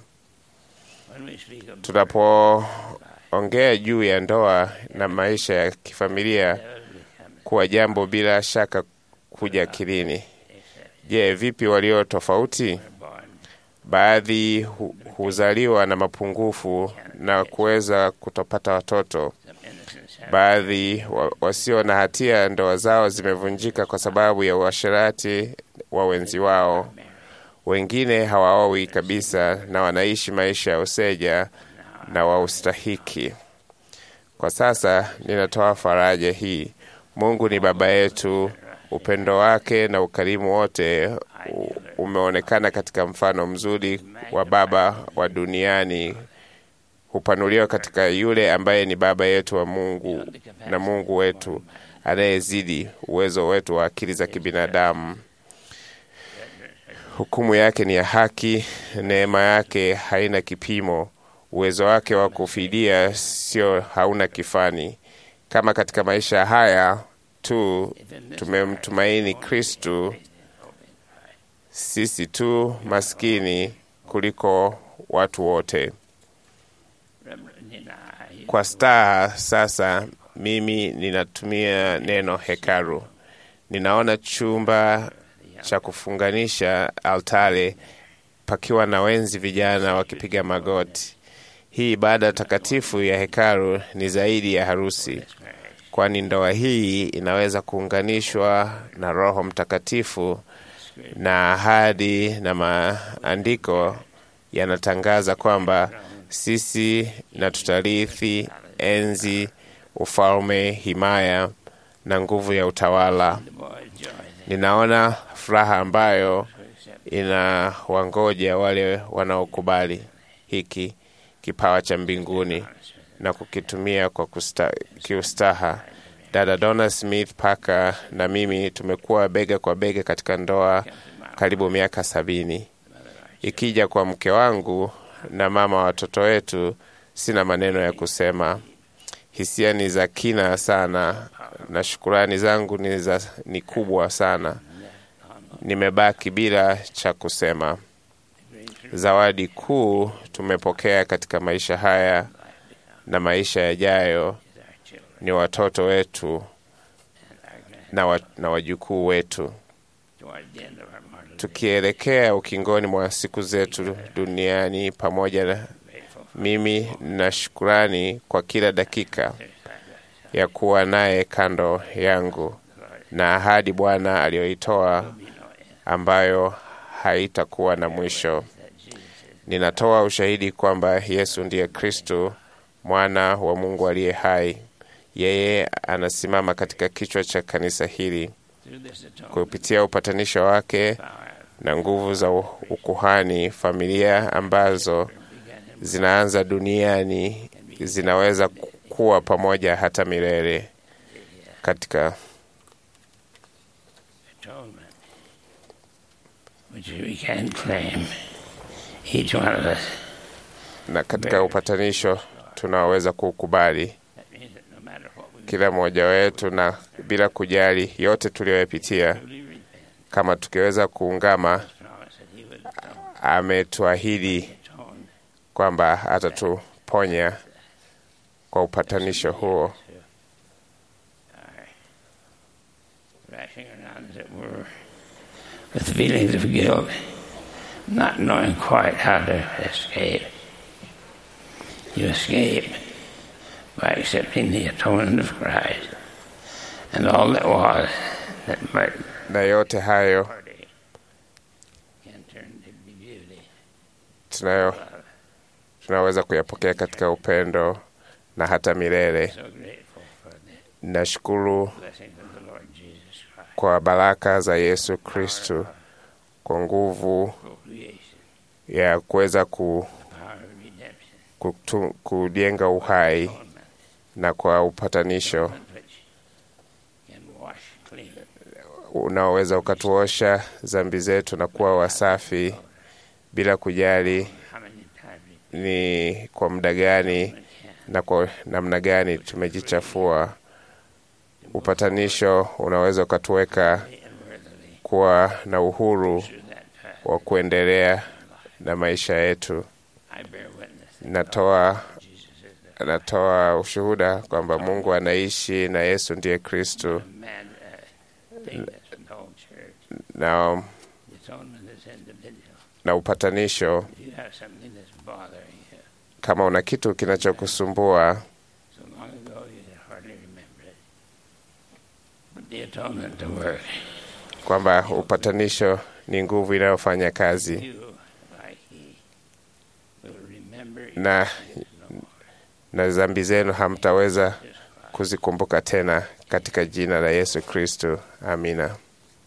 Tunapoongea juu ya ndoa na maisha ya kifamilia kuwa jambo bila shaka kuja akilini, je, vipi walio tofauti? Baadhi hu, huzaliwa na mapungufu na kuweza kutopata watoto. Baadhi wa, wasio na hatia ndoa zao zimevunjika kwa sababu ya uasherati wa wenzi wao. Wengine hawaowi kabisa na wanaishi maisha ya useja na wa ustahiki. Kwa sasa ninatoa faraja hii: Mungu ni Baba yetu. Upendo wake na ukarimu wote u- umeonekana katika mfano mzuri wa Baba wa duniani hupanuliwa katika yule ambaye ni Baba yetu wa Mungu na Mungu wetu anayezidi uwezo wetu wa akili za kibinadamu. Hukumu yake ni ya haki, neema yake haina kipimo, uwezo wake wa kufidia sio hauna kifani. Kama katika maisha haya tu tumemtumaini Kristu, sisi tu maskini kuliko watu wote. Kwa staha sasa, mimi ninatumia neno hekalu. Ninaona chumba cha kufunganisha altare pakiwa na wenzi vijana wakipiga magoti. Hii ibada takatifu ya hekalu ni zaidi ya harusi, kwani ndoa hii inaweza kuunganishwa na Roho Mtakatifu na ahadi na maandiko yanatangaza kwamba sisi na tutarithi enzi, ufalme, himaya na nguvu ya utawala. Ninaona furaha ambayo inawangoja wale wanaokubali hiki kipawa cha mbinguni na kukitumia kwa kusta, kiustaha. Dada Donna Smith Parker na mimi tumekuwa bega kwa bega katika ndoa karibu miaka sabini. Ikija kwa mke wangu na mama wa watoto wetu, sina maneno ya kusema. Hisia ni za kina sana na shukurani zangu ni, za, ni kubwa sana. Nimebaki bila cha kusema. Zawadi kuu tumepokea katika maisha haya na maisha yajayo ni watoto wetu na, wa, na wajukuu wetu. Tukielekea ukingoni mwa siku zetu duniani pamoja na mimi na shukurani kwa kila dakika ya kuwa naye kando yangu na ahadi Bwana aliyoitoa ambayo haitakuwa na mwisho. Ninatoa ushahidi kwamba Yesu ndiye Kristo, mwana wa Mungu aliye hai. Yeye anasimama katika kichwa cha kanisa hili kupitia upatanisho wake na nguvu za ukuhani. Familia ambazo zinaanza duniani zinaweza kuwa pamoja hata milele katika which we can claim, each one of us. na katika upatanisho tunaweza kuukubali That means that no matter what we kila mmoja wetu, na bila kujali yote tuliyoyapitia, truly repent, kama tukiweza kuungama, promise that He would atone ametuahidi kwamba atatuponya kwa upatanisho huo. rashing around, as it were, with feelings of guilt, not knowing quite how to escape. You escape by accepting the atonement of Christ and all that was that might Na yote hayo party can turn to beauty. tunayo tunaweza kuyapokea katika upendo na hata milele. So grateful for the Nashukuru blessings of the Lord Jesus Christ. kwa baraka za Yesu Kristu, kwa nguvu Procreation, ya kuweza ku, power of redemption, kutu, kujenga uhai atonement, na kwa upatanisho which can wash clean unaoweza ukatuosha dhambi zetu na kuwa wasafi bila kujali how many times we ni kwa muda gani can. na kwa namna gani tumejichafua. Upatanisho unaweza ukatuweka and worthily kuwa na uhuru through that path. wa kuendelea na maisha yetu. I bear witness that Natoa Jesus is the natoa ushuhuda kwamba Mungu anaishi na Yesu ndiye Kristu, man uh, thing that's in the whole church. na, The atonement is individual. na upatanisho. If you have something that's bothering you, Kama una kitu kinachokusumbua so long ago you can hardly remember it. Put the atonement to work. kwamba upatanisho ni nguvu inayofanya kazi, You, like he, will remember na your sins no more. na dhambi zenu hamtaweza kuzikumbuka tena, katika jina la Yesu Kristu, amina.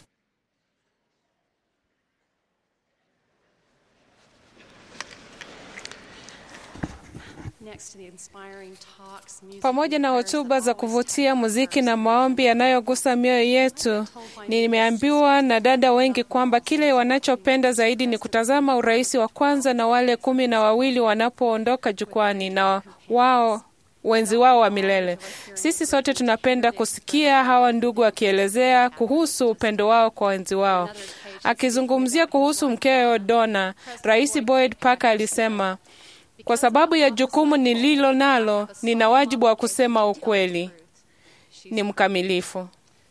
Pamoja na hotuba za kuvutia, muziki na maombi yanayogusa mioyo yetu, nimeambiwa na dada wengi kwamba kile wanachopenda zaidi ni kutazama urais wa kwanza na wale kumi na wawili wanapoondoka jukwani na wao wenzi wao wa milele. Sisi sote tunapenda kusikia hawa ndugu wakielezea kuhusu upendo wao kwa wenzi wao. Akizungumzia kuhusu mkewe Donna, Rais Boyd Parker alisema, kwa sababu ya jukumu nililo nalo, nina wajibu wa kusema ukweli. Ni mkamilifu.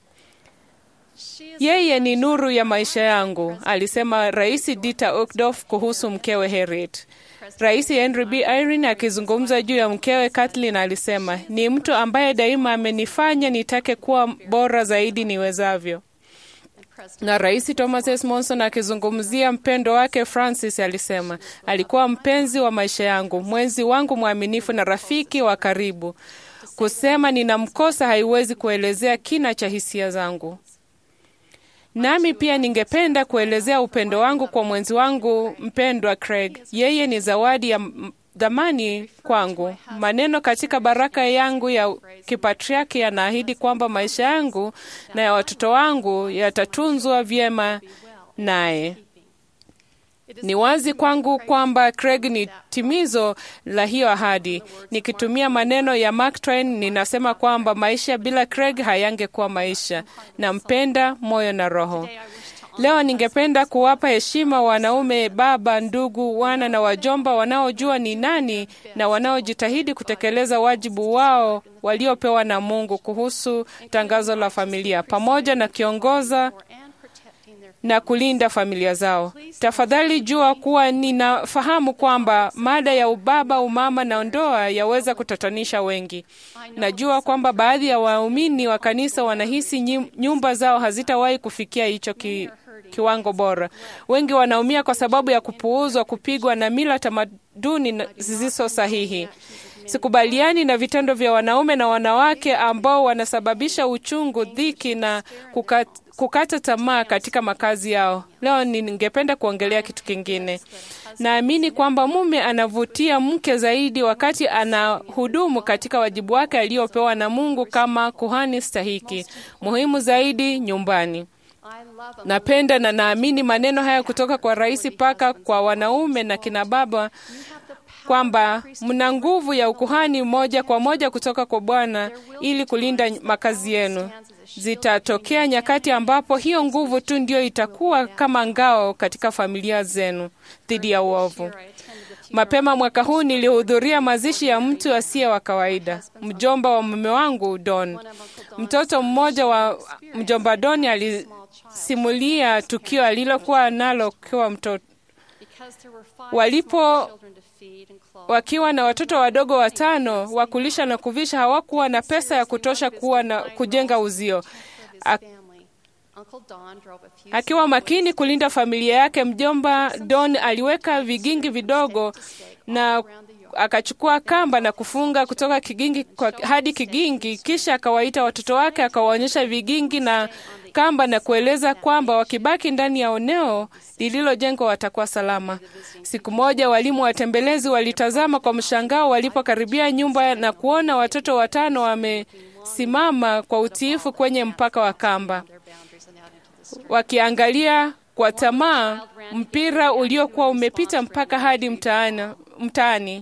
Yeye ni nuru ya maisha yangu, alisema Rais Dieter Uchtdorf kuhusu mkewe Harriet. Rais Henry B. Irene akizungumza juu ya mkewe Kathleen alisema, ni mtu ambaye daima amenifanya nitake kuwa bora zaidi niwezavyo. Na Rais Thomas S. Monson akizungumzia mpendo wake Francis alisema, alikuwa mpenzi wa maisha yangu, mwenzi wangu mwaminifu na rafiki wa karibu. Kusema ninamkosa haiwezi kuelezea kina cha hisia zangu. Nami pia ningependa kuelezea upendo wangu kwa mwenzi wangu mpendwa Craig. Yeye ni zawadi ya m- dhamani kwangu. Maneno katika baraka yangu ya kipatriaki yanaahidi kwamba maisha yangu na ya watoto wangu yatatunzwa vyema naye. Ni wazi kwangu kwamba Craig ni timizo la hiyo ahadi. Nikitumia maneno ya Mark Twain, ninasema kwamba maisha bila Craig hayangekuwa maisha. Nampenda moyo na roho. Leo ningependa kuwapa heshima wanaume, baba, ndugu, wana na wajomba wanaojua ni nani na wanaojitahidi kutekeleza wajibu wao waliopewa na Mungu kuhusu tangazo la familia pamoja na kiongoza na kulinda familia zao. Tafadhali jua kuwa ninafahamu kwamba mada ya ubaba, umama na ndoa yaweza kutatanisha wengi. Najua kwamba baadhi ya waumini wa kanisa wanahisi nyim- nyumba zao hazitawahi kufikia hicho ki, kiwango bora. Wengi wanaumia kwa sababu ya kupuuzwa, kupigwa na mila tamaduni na- zisizo sahihi. Sikubaliani na vitendo vya wanaume na wanawake ambao wanasababisha uchungu, dhiki na kukat, kukata tamaa katika makazi yao. Leo ningependa kuongelea kitu kingine. Naamini kwamba mume anavutia mke zaidi wakati anahudumu katika wajibu wake aliopewa na Mungu kama kuhani stahiki, muhimu zaidi nyumbani. Napenda na naamini maneno haya kutoka kwa Rais Paka kwa wanaume na kina baba kwamba mna nguvu ya ukuhani moja kwa moja kutoka kwa Bwana ili kulinda makazi yenu. Zitatokea nyakati ambapo hiyo nguvu tu ndio itakuwa kama ngao katika familia zenu dhidi ya uovu. Mapema mwaka huu nilihudhuria mazishi ya mtu asiye wa kawaida, mjomba wa mume wangu Don. Mtoto mmoja wa mjomba Don alisimulia tukio alilokuwa nalo kiwa mtoto walipo wakiwa na watoto wadogo watano wa kulisha na kuvisha, hawakuwa na pesa ya kutosha kuwa na kujenga uzio. A, akiwa makini kulinda familia yake, mjomba Don aliweka vigingi vidogo na akachukua kamba na kufunga kutoka kigingi kwa, hadi kigingi, kisha akawaita watoto wake akawaonyesha vigingi na kamba na kueleza kwamba wakibaki ndani ya eneo lililojengwa watakuwa salama. Siku moja walimu watembelezi walitazama kwa mshangao walipokaribia nyumba na kuona watoto watano wamesimama kwa utiifu kwenye mpaka wa kamba, wakiangalia kwa tamaa mpira uliokuwa umepita mpaka hadi mtaani mtaani.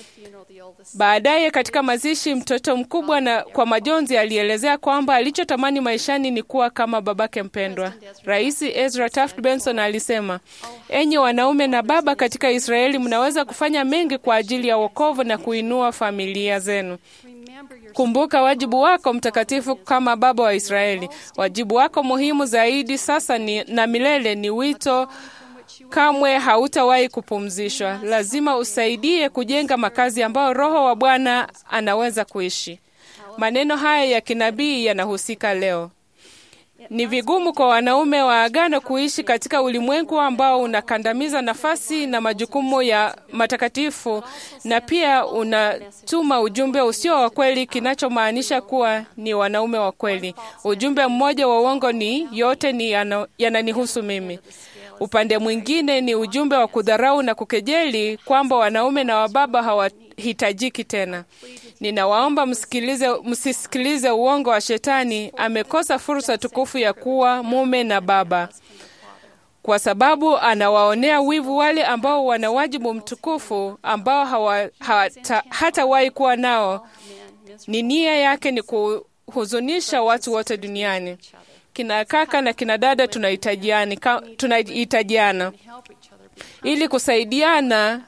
Baadaye katika mazishi, mtoto mkubwa na kwa majonzi alielezea kwamba alichotamani maishani ni kuwa kama babake mpendwa. Rais Ezra Taft Benson alisema, enyi wanaume na baba katika Israeli, mnaweza kufanya mengi kwa ajili ya wokovu na kuinua familia zenu. Kumbuka wajibu wako mtakatifu kama baba wa Israeli. Wajibu wako muhimu zaidi sasa ni, na milele ni wito kamwe hautawahi kupumzishwa. Lazima usaidie kujenga makazi ambayo Roho wa Bwana anaweza kuishi. Maneno haya ya kinabii yanahusika leo. Ni vigumu kwa wanaume wa agano kuishi katika ulimwengu ambao unakandamiza nafasi na majukumu ya matakatifu na pia unatuma ujumbe usio wa kweli, kinachomaanisha kuwa ni wanaume wa kweli. Ujumbe mmoja wa uongo ni yote ni yana- yananihusu mimi. Upande mwingine ni ujumbe wa kudharau na kukejeli kwamba wanaume na wababa hawahitajiki tena. Ninawaomba msikilize, msisikilize uongo wa Shetani. Amekosa fursa tukufu ya kuwa mume na baba, kwa sababu anawaonea wivu wale ambao wana wajibu mtukufu ambao hawa, hawata, hatawahi kuwa nao. Ni nia yake ni kuhuzunisha watu wote duniani. Kina kaka na kina dada tunahitajiana, ka- tunahitajiana ili kusaidiana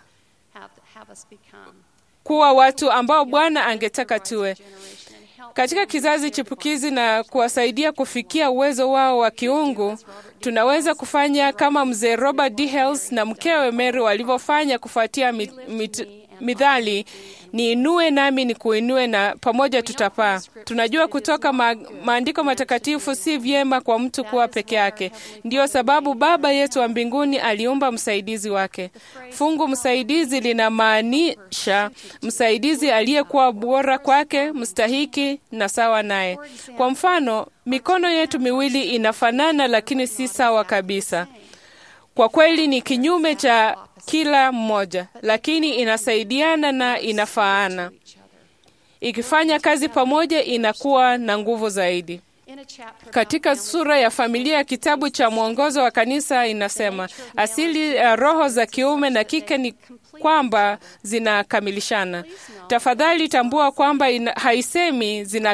kuwa watu ambao Bwana angetaka tuwe katika kizazi chipukizi na kuwasaidia kufikia uwezo wao wa kiungu. Tunaweza kufanya kama mzee Robert D. Hales na mkewe Mary walivyofanya kufuatia mit, mit, midhali niinue nami nikuinue, na pamoja tutapaa. Tunajua kutoka ma maandiko matakatifu si vyema kwa mtu kuwa peke yake. Ndiyo sababu Baba yetu wa mbinguni aliumba msaidizi wake. Fungu msaidizi linamaanisha msaidizi aliyekuwa bora kwake, mstahiki na sawa naye. Kwa mfano, mikono yetu miwili inafanana, lakini si sawa kabisa. Kwa kweli ni kinyume cha kila mmoja, lakini inasaidiana na inafaana. Ikifanya kazi pamoja, inakuwa na nguvu zaidi. Katika sura ya familia ya kitabu cha mwongozo wa kanisa inasema asili ya roho za kiume na kike ni kwamba zinakamilishana. Tafadhali tambua kwamba ina, haisemi zina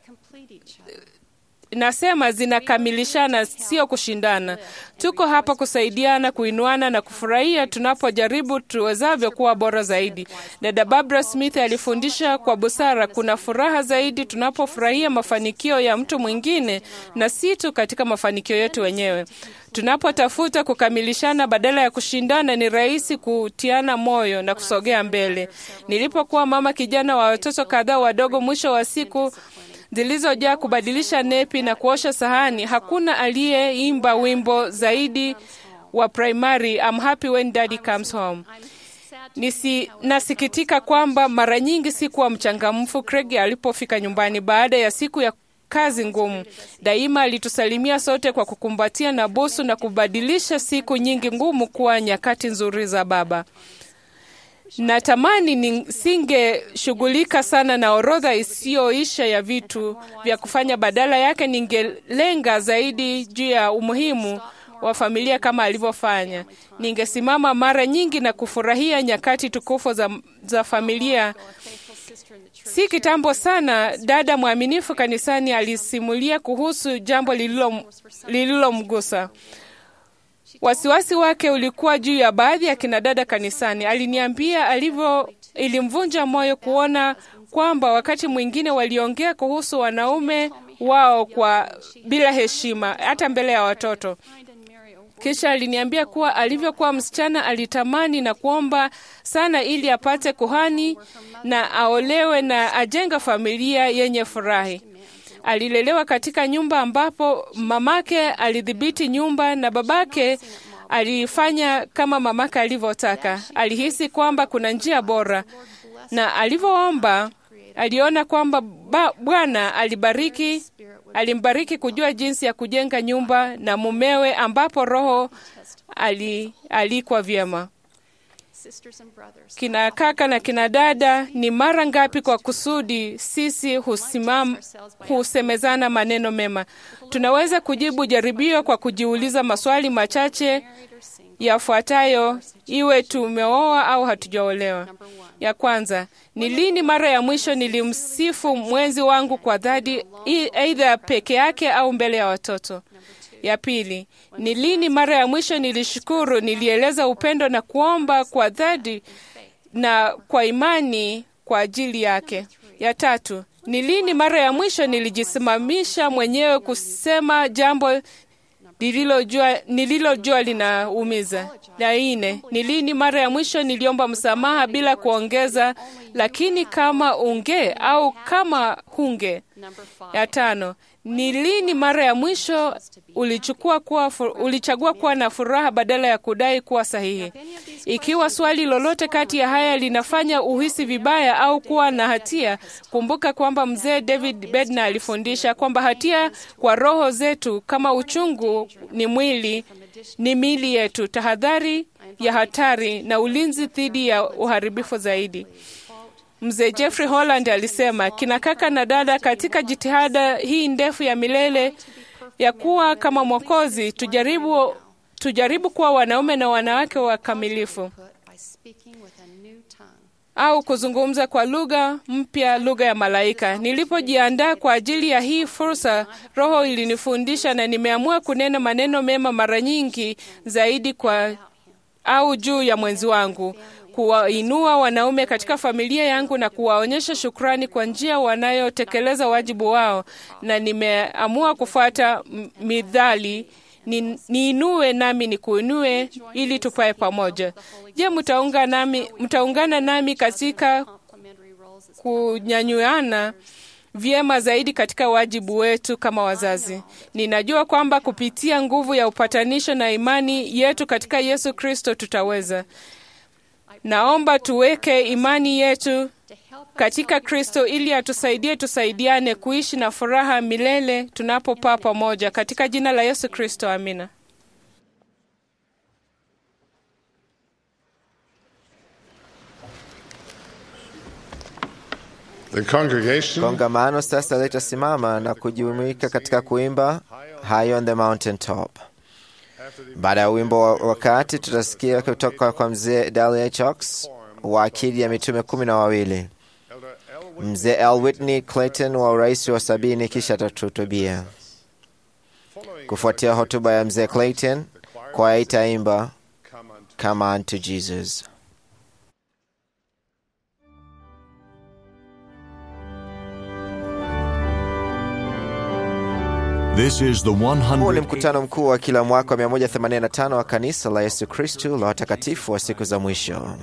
nasema zinakamilishana, sio kushindana. Tuko hapa kusaidiana, kuinuana na kufurahia tunapojaribu tuwezavyo kuwa bora zaidi. Dada Barbara Smith alifundisha kwa busara, kuna furaha zaidi tunapofurahia mafanikio ya mtu mwingine na si tu katika mafanikio yetu wenyewe. Tunapotafuta kukamilishana badala ya kushindana, ni rahisi kutiana moyo na kusogea mbele. Nilipokuwa mama kijana wa watoto kadhaa wadogo, mwisho wa siku zilizojaa kubadilisha nepi na kuosha sahani, hakuna aliyeimba wimbo zaidi wa primary I'm happy when daddy comes home. Nisi, nasikitika kwamba mara nyingi sikuwa mchangamfu Craig alipofika nyumbani baada ya siku ya kazi ngumu. Daima alitusalimia sote kwa kukumbatia na busu na kubadilisha siku nyingi ngumu kuwa nyakati nzuri za baba. Natamani nisingeshughulika sana na orodha isiyoisha ya vitu vya kufanya. Badala yake, ningelenga zaidi juu ya umuhimu wa familia kama alivyofanya. Ningesimama mara nyingi na kufurahia nyakati tukufu za, za familia. Si kitambo sana, dada mwaminifu kanisani alisimulia kuhusu jambo lililomgusa Wasiwasi wake ulikuwa juu ya baadhi ya kinadada kanisani. Aliniambia alivyo, ilimvunja moyo kuona kwamba wakati mwingine waliongea kuhusu wanaume wao kwa bila heshima, hata mbele ya watoto. Kisha aliniambia kuwa alivyokuwa msichana alitamani na kuomba sana ili apate kuhani na aolewe na ajenga familia yenye furahi. Alilelewa katika nyumba ambapo mamake alidhibiti nyumba na babake alifanya kama mamake alivyotaka. Alihisi kwamba kuna njia bora, na alivyoomba aliona kwamba Bwana alibariki alimbariki kujua jinsi ya kujenga nyumba na mumewe, ambapo roho ali, alikwa vyema. Kina kaka na kina dada, ni mara ngapi kwa kusudi sisi husimam, husemezana maneno mema? Tunaweza kujibu jaribio kwa kujiuliza maswali machache yafuatayo, iwe tumeoa au hatujaolewa. Ya kwanza, ni lini mara ya mwisho nilimsifu mwenzi wangu kwa dhati, aidha peke yake au mbele ya watoto? Ya pili, ni lini mara ya mwisho nilishukuru, nilieleza upendo na kuomba kwa dhati na kwa imani kwa ajili yake? Ya tatu, ni lini mara ya mwisho nilijisimamisha mwenyewe kusema jambo nililojua nililojua linaumiza? La nne, ni lini mara ya mwisho niliomba msamaha bila kuongeza, lakini kama unge au kama hunge? Ya tano, ni lini mara ya mwisho ulichukua kuwa, ulichagua kuwa na furaha badala ya kudai kuwa sahihi? Ikiwa swali lolote kati ya haya linafanya uhisi vibaya au kuwa na hatia, kumbuka kwamba mzee David Bednar alifundisha kwamba hatia kwa roho zetu kama uchungu ni mwili ni miili yetu, tahadhari ya hatari na ulinzi dhidi ya uharibifu zaidi. Mzee Jeffrey Holland alisema, kina kaka na dada, katika jitihada hii ndefu ya milele ya kuwa kama Mwokozi, tujaribu, tujaribu kuwa wanaume na wanawake wakamilifu au kuzungumza kwa lugha mpya, lugha ya malaika. Nilipojiandaa kwa ajili ya hii fursa, Roho ilinifundisha na nimeamua kunena maneno mema mara nyingi zaidi kwa au juu ya mwenzi wangu kuwainua wanaume katika familia yangu na kuwaonyesha shukrani kwa njia wanayotekeleza wajibu wao, na nimeamua kufuata midhali ni, niinue nami nikuinue ili tupae pamoja. Je, mtaunga nami, mtaungana nami katika kunyanyuana vyema zaidi katika wajibu wetu kama wazazi. Ninajua kwamba kupitia nguvu ya upatanisho na imani yetu katika Yesu Kristo tutaweza. Naomba tuweke imani yetu katika Kristo ili atusaidie tusaidiane kuishi na furaha milele tunapopaa pamoja katika jina la Yesu Kristo, amina. The congregation Kongamano sasa litasimama na kujumuika katika kuimba High on the Mountain Top. Baada ya wimbo wa wakati, tutasikia kutoka kwa mzee Dahlia Chox wa akili ya mitume kumi na wawili, mzee L. Whitney Clayton wa urais wa sabini, kisha atatuhutubia. Kufuatia hotuba ya mzee Clayton, kwaya itaimba Come unto Jesus. This is the Huu ni 100 mkutano mkuu wa kila mwaka wa 185 wa kanisa la Yesu Kristu la watakatifu wa siku za mwisho.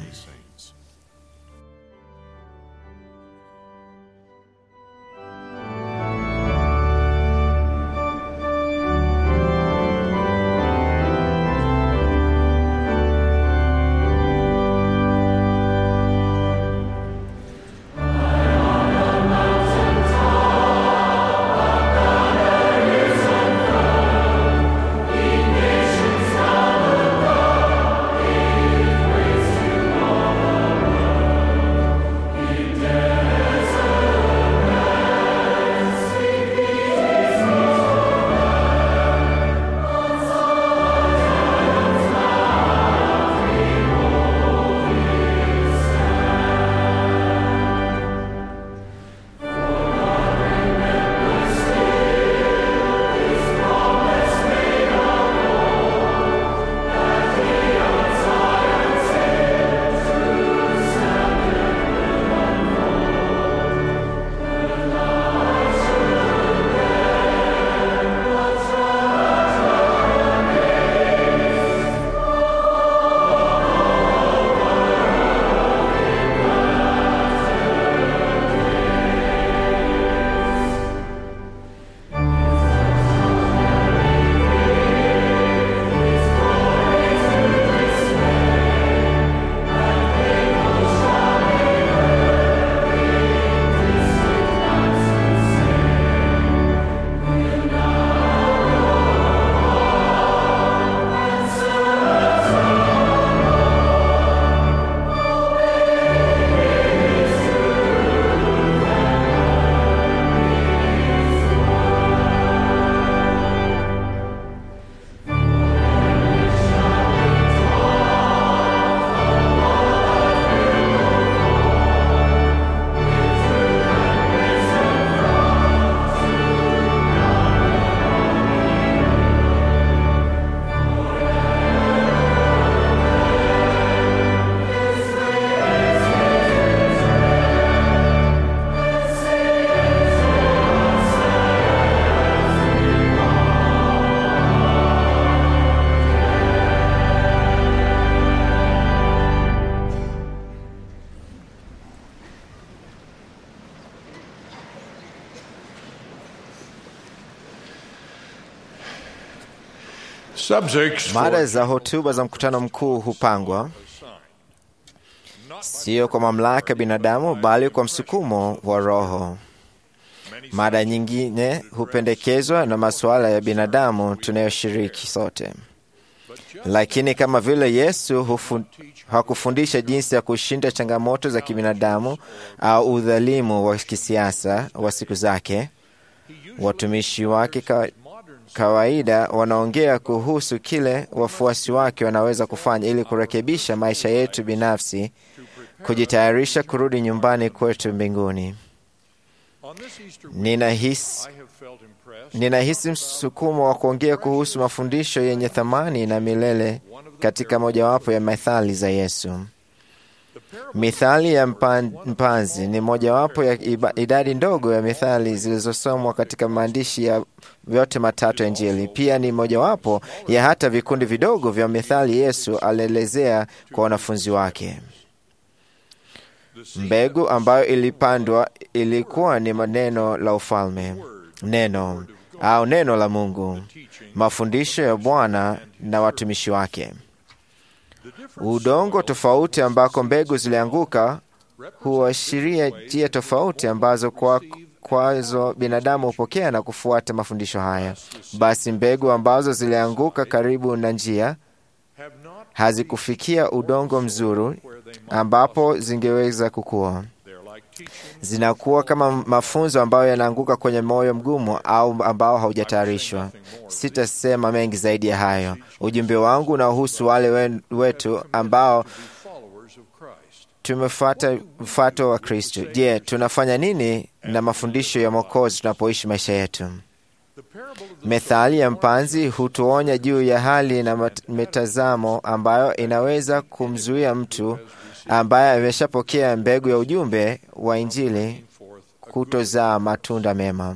Subjects Mada for za hotuba za mkutano mkuu hupangwa sio kwa mamlaka ya binadamu, bali kwa msukumo wa Roho. Mada nyingine hupendekezwa na masuala ya binadamu tunayoshiriki sote, lakini kama vile Yesu hufu, hakufundisha jinsi ya kushinda changamoto za kibinadamu au udhalimu wa kisiasa wa siku zake, watumishi wake ka, kawaida wanaongea kuhusu kile wafuasi wake wanaweza kufanya ili kurekebisha maisha yetu binafsi, kujitayarisha kurudi nyumbani kwetu mbinguni. Ninahisi ninahisi msukumo wa kuongea kuhusu mafundisho yenye thamani na milele katika mojawapo ya methali za Yesu. Mithali ya mpan, mpanzi ni mojawapo ya iba- idadi ndogo ya mithali zilizosomwa katika maandishi ya yote matatu ya Injili. Pia ni mojawapo ya hata vikundi vidogo vya mithali Yesu alielezea kwa wanafunzi wake. Mbegu ambayo ilipandwa ilikuwa ni maneno la ufalme, neno au neno la Mungu, mafundisho ya Bwana na watumishi wake. Udongo tofauti ambako mbegu zilianguka huashiria njia tofauti ambazo kwa kwazo binadamu hupokea na kufuata mafundisho haya. Basi mbegu ambazo zilianguka karibu na njia hazikufikia udongo mzuri ambapo zingeweza kukua. Zinakuwa kama mafunzo ambayo yanaanguka kwenye moyo mgumu au ambao haujatayarishwa. Sitasema mengi zaidi ya hayo. Ujumbe wangu unahusu wale wen- wetu ambao tumefuata mfato wa Kristo. Je, tunafanya nini na mafundisho ya Mwokozi tunapoishi maisha yetu? Methali ya mpanzi hutuonya juu ya hali na mat- mitazamo ambayo inaweza kumzuia mtu ambaye ameshapokea mbegu ya ujumbe wa Injili kutozaa matunda mema.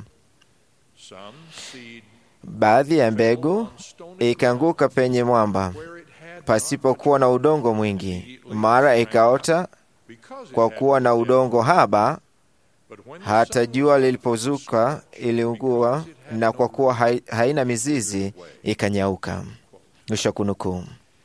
Baadhi ya mbegu ikaanguka penye mwamba pasipokuwa na udongo mwingi, mara ikaota kwa kuwa na udongo haba. Hata jua lilipozuka iliungua, na kwa kuwa hai- haina mizizi ikanyauka. Mwisho wa kunukuu.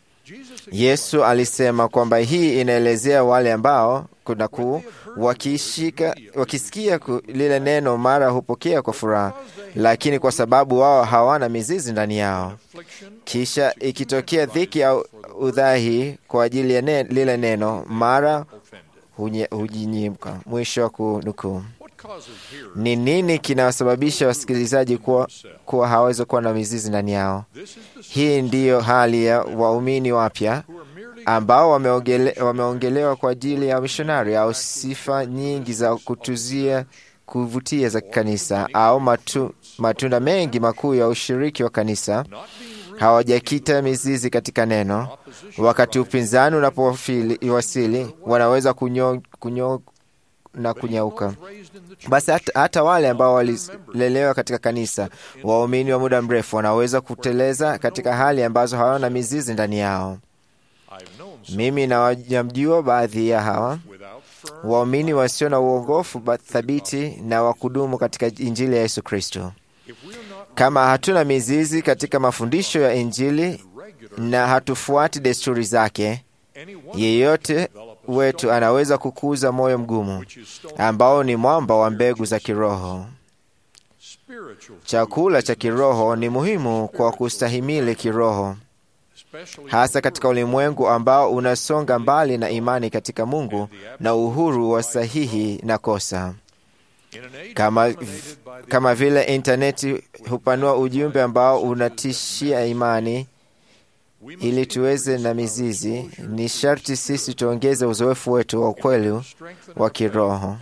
Yesu alisema kwamba hii inaelezea wale ambao kuna kuu wakishika, wakisikia ku, lile neno mara hupokea kwa furaha, lakini kwa sababu wao hawana mizizi ndani yao, kisha ikitokea dhiki au udhahi kwa ajili ya ne, lile neno mara hunye- hujinyimka. Mwisho wa kunukuu. Ni nini kinawasababisha wasikilizaji kuwa, kuwa hawawezi kuwa na mizizi ndani yao? Hii ndiyo hali ya waumini wapya ambao wameongele, wameongelewa kwa ajili ya mishonari au sifa nyingi za kutuzia kuvutia za kanisa au matu, matunda mengi makuu ya ushiriki wa kanisa hawajakita mizizi katika neno. Wakati upinzani unapowasili, wanaweza kunyo, kunyo na kunyauka. Basi hata, hata wale ambao walilelewa katika kanisa, waumini wa muda mrefu, wanaweza kuteleza katika hali ambazo hawana mizizi ndani yao. Mimi nawajamjua baadhi ya hawa waumini wasio na uongofu ba- thabiti na wa kudumu katika Injili ya Yesu Kristo. Kama hatuna mizizi katika mafundisho ya Injili na hatufuati desturi zake, yeyote wetu anaweza kukuza moyo mgumu ambao ni mwamba wa mbegu za kiroho. Chakula cha kiroho ni muhimu kwa kustahimili kiroho, hasa katika ulimwengu ambao unasonga mbali na imani katika Mungu na uhuru wa sahihi na kosa. Kama, kama vile intaneti hupanua ujumbe ambao unatishia imani ili tuweze na mizizi, ni sharti sisi tuongeze uzoefu wetu wa ukweli wa kiroho.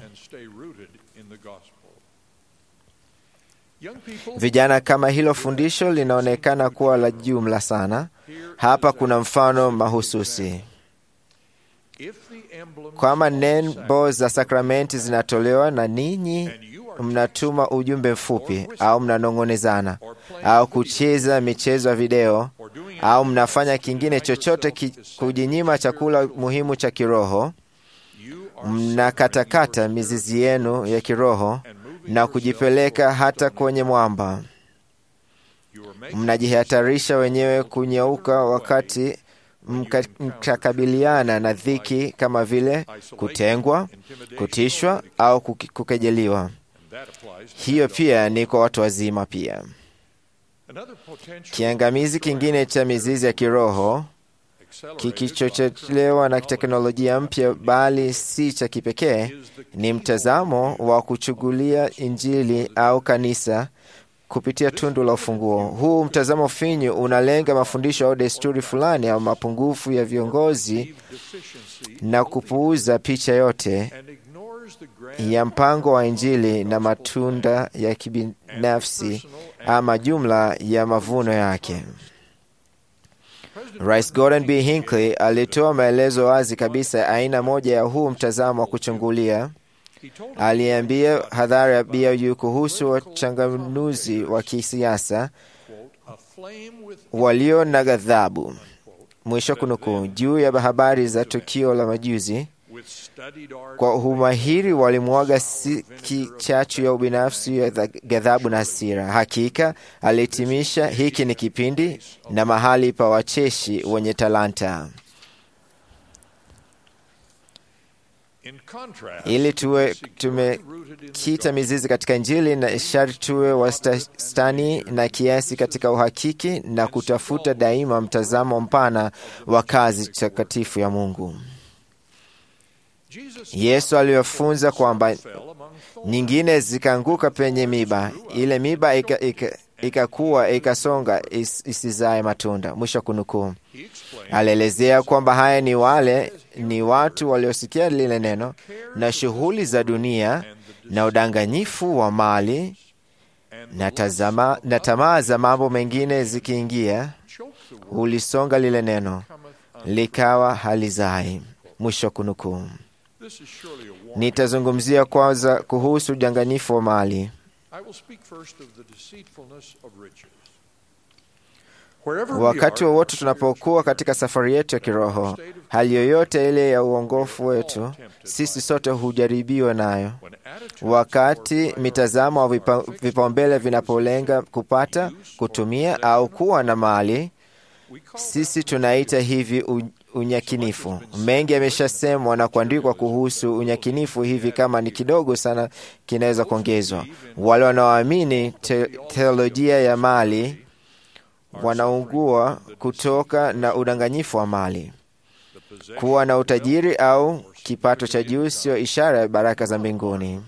Vijana, kama hilo fundisho linaonekana kuwa la jumla sana, hapa kuna mfano mahususi. Kwama nembo za sakramenti zinatolewa na ninyi mnatuma ujumbe mfupi au mnanong'onezana au kucheza michezo ya video au mnafanya kingine chochote ki, kujinyima chakula muhimu cha kiroho, mnakatakata mizizi yenu ya kiroho na kujipeleka hata kwenye mwamba. Mnajihatarisha wenyewe kunyauka wakati mka- mkakabiliana na dhiki kama vile kutengwa, kutishwa au kuki- kukejeliwa. Hiyo pia ni kwa watu wazima pia. Kiangamizi kingine cha mizizi ya kiroho kikichochelewa na teknolojia mpya, bali si cha kipekee, ni mtazamo wa kuchugulia Injili au kanisa kupitia tundu la ufunguo. Huu mtazamo finyu unalenga mafundisho au desturi fulani au mapungufu ya viongozi na kupuuza picha yote ya mpango wa Injili na matunda ya kibinafsi ama jumla ya mavuno yake. Rais Gordon B. Hinckley alitoa maelezo wazi kabisa ya aina moja ya huu mtazamo wa kuchungulia. Aliambia hadhara ya BOU kuhusu wachanganuzi wa kisiasa walio na ghadhabu, mwisho kunukuu, juu ya habari za tukio la majuzi Kwa umahiri walimwaga siki chachu ya ubinafsi ya dha- ghadhabu na hasira. Hakika alihitimisha, hiki ni kipindi na mahali pa wacheshi wenye talanta. Ili tuwe tumekita mizizi katika Injili na sharti tuwe wastani na kiasi katika uhakiki na kutafuta daima mtazamo mpana wa kazi takatifu ya Mungu. Yesu aliyofunza kwamba nyingine zikaanguka penye miba, ile miba ikakuwa ika, ikakuwa, ikasonga is, isizae matunda. Mwisho wa kunukuu. Alielezea kwamba haya ni wale ni watu waliosikia lile neno na shughuli za dunia na udanganyifu wa mali na, tazama, na tamaa za mambo mengine zikiingia, ulisonga lile neno likawa halizai. Mwisho wa kunukuu. Nitazungumzia kwanza kuhusu udanganyifu wa mali. Wakati wowote tunapokuwa katika safari yetu ya kiroho, hali yoyote ile ya uongofu wetu, sisi sote hujaribiwa nayo. Wakati mitazamo au vipa, vipaumbele vinapolenga kupata, kutumia au kuwa na mali, sisi tunaita hivi u, unyakinifu. Mengi yameshasemwa na kuandikwa kuhusu unyakinifu hivi, kama ni kidogo sana kinaweza kuongezwa. Wale wanaoamini te, teolojia ya mali wanaungua kutoka na udanganyifu wa mali. Kuwa na utajiri au kipato cha juu sio ishara ya baraka za mbinguni,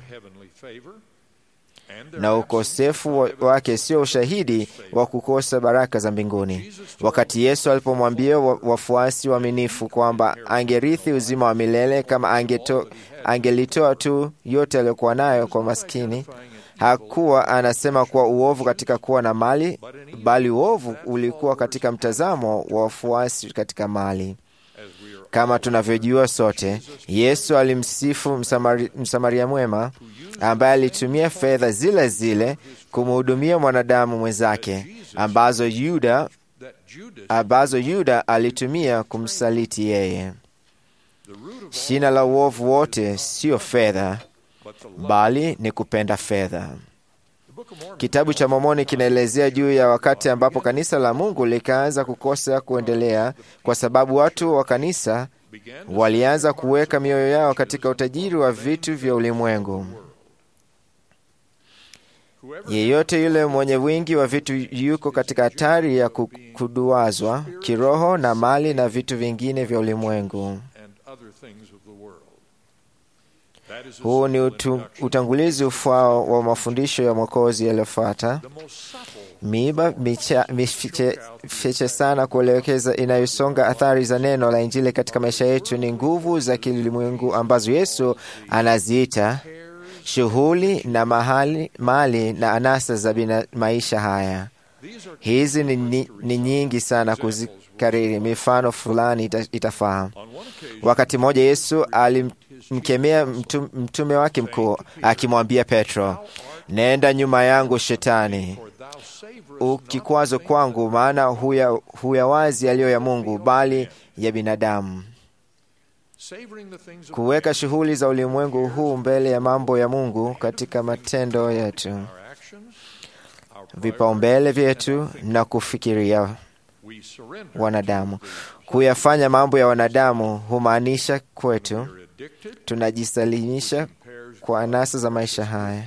na ukosefu wake sio ushahidi wa kukosa baraka za mbinguni. Wakati Yesu alipomwambia wafuasi waaminifu kwamba angerithi uzima wa milele kama angeto, angelitoa tu yote aliyokuwa nayo kwa maskini, hakuwa anasema kuwa uovu katika kuwa na mali, bali uovu ulikuwa katika mtazamo wa wafuasi katika mali. Kama tunavyojua sote, Yesu alimsifu msamari, Msamaria mwema ambaye alitumia fedha zile zile kumhudumia mwanadamu mwenzake ambazo Yuda, ambazo Yuda alitumia kumsaliti yeye. Shina la uovu wote sio fedha, bali ni kupenda fedha. Kitabu cha Mormoni kinaelezea juu ya wakati ambapo kanisa la Mungu likaanza kukosa kuendelea kwa sababu watu wa kanisa walianza kuweka mioyo yao katika utajiri wa vitu vya ulimwengu. Yeyote yule mwenye wingi wa vitu yuko katika hatari ya kuduazwa kiroho na mali na vitu vingine vya ulimwengu. Huu ni utu, utangulizi ufao wa mafundisho ya Mwokozi yaliyofuata. Miiba mifiche sana kuelekeza inayosonga athari za neno la Injili katika maisha yetu ni nguvu za kilimwengu ambazo Yesu anaziita shughuli na mahali, mali na anasa za bina maisha haya. Hizi ni, ni, ni nyingi sana kuzikariri. Mifano fulani ita, itafaa. Wakati mmoja Yesu alimkemea mtum, mtume wake mkuu akimwambia Petro, nenda nyuma yangu Shetani, ukikwazo kwangu, maana huya, huya wazi yaliyo ya Mungu, bali ya binadamu. Kuweka shughuli za ulimwengu huu mbele ya mambo ya Mungu katika matendo yetu, vipaumbele vyetu na kufikiria wanadamu. Kuyafanya mambo ya wanadamu humaanisha kwetu tunajisalimisha kwa anasa za maisha haya.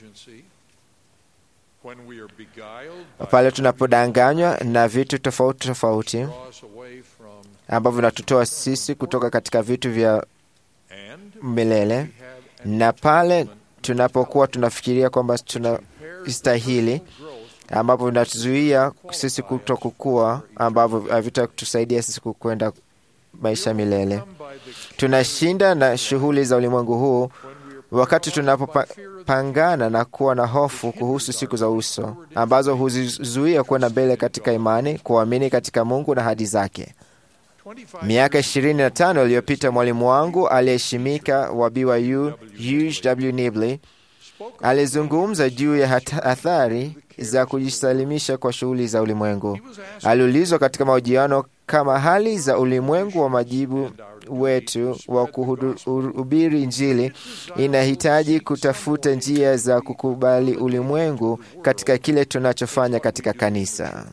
Pale tunapodanganywa na vitu tofauti tofauti ambavyo vinatutoa sisi kutoka katika vitu vya milele, na pale tunapokuwa tunafikiria kwamba tunastahili, ambapo vinatuzuia sisi kuto kukua, ambavyo havitatusaidia sisi kukwenda maisha milele. Tunashinda na shughuli za ulimwengu huu wakati tunapopangana na kuwa na hofu kuhusu siku za uso ambazo huzizuia kwenda mbele katika imani, kuamini katika Mungu na ahadi zake. Miaka ishirini na tano iliyopita mwalimu wangu aliyeheshimika wa BYU Hugh W. Nibley Alizungumza juu ya hata- athari za kujisalimisha kwa shughuli za ulimwengu. Aliulizwa katika mahojiano kama hali za ulimwengu wa majibu wetu wa kuhubiri Injili inahitaji kutafuta njia za kukubali ulimwengu katika kile tunachofanya katika kanisa.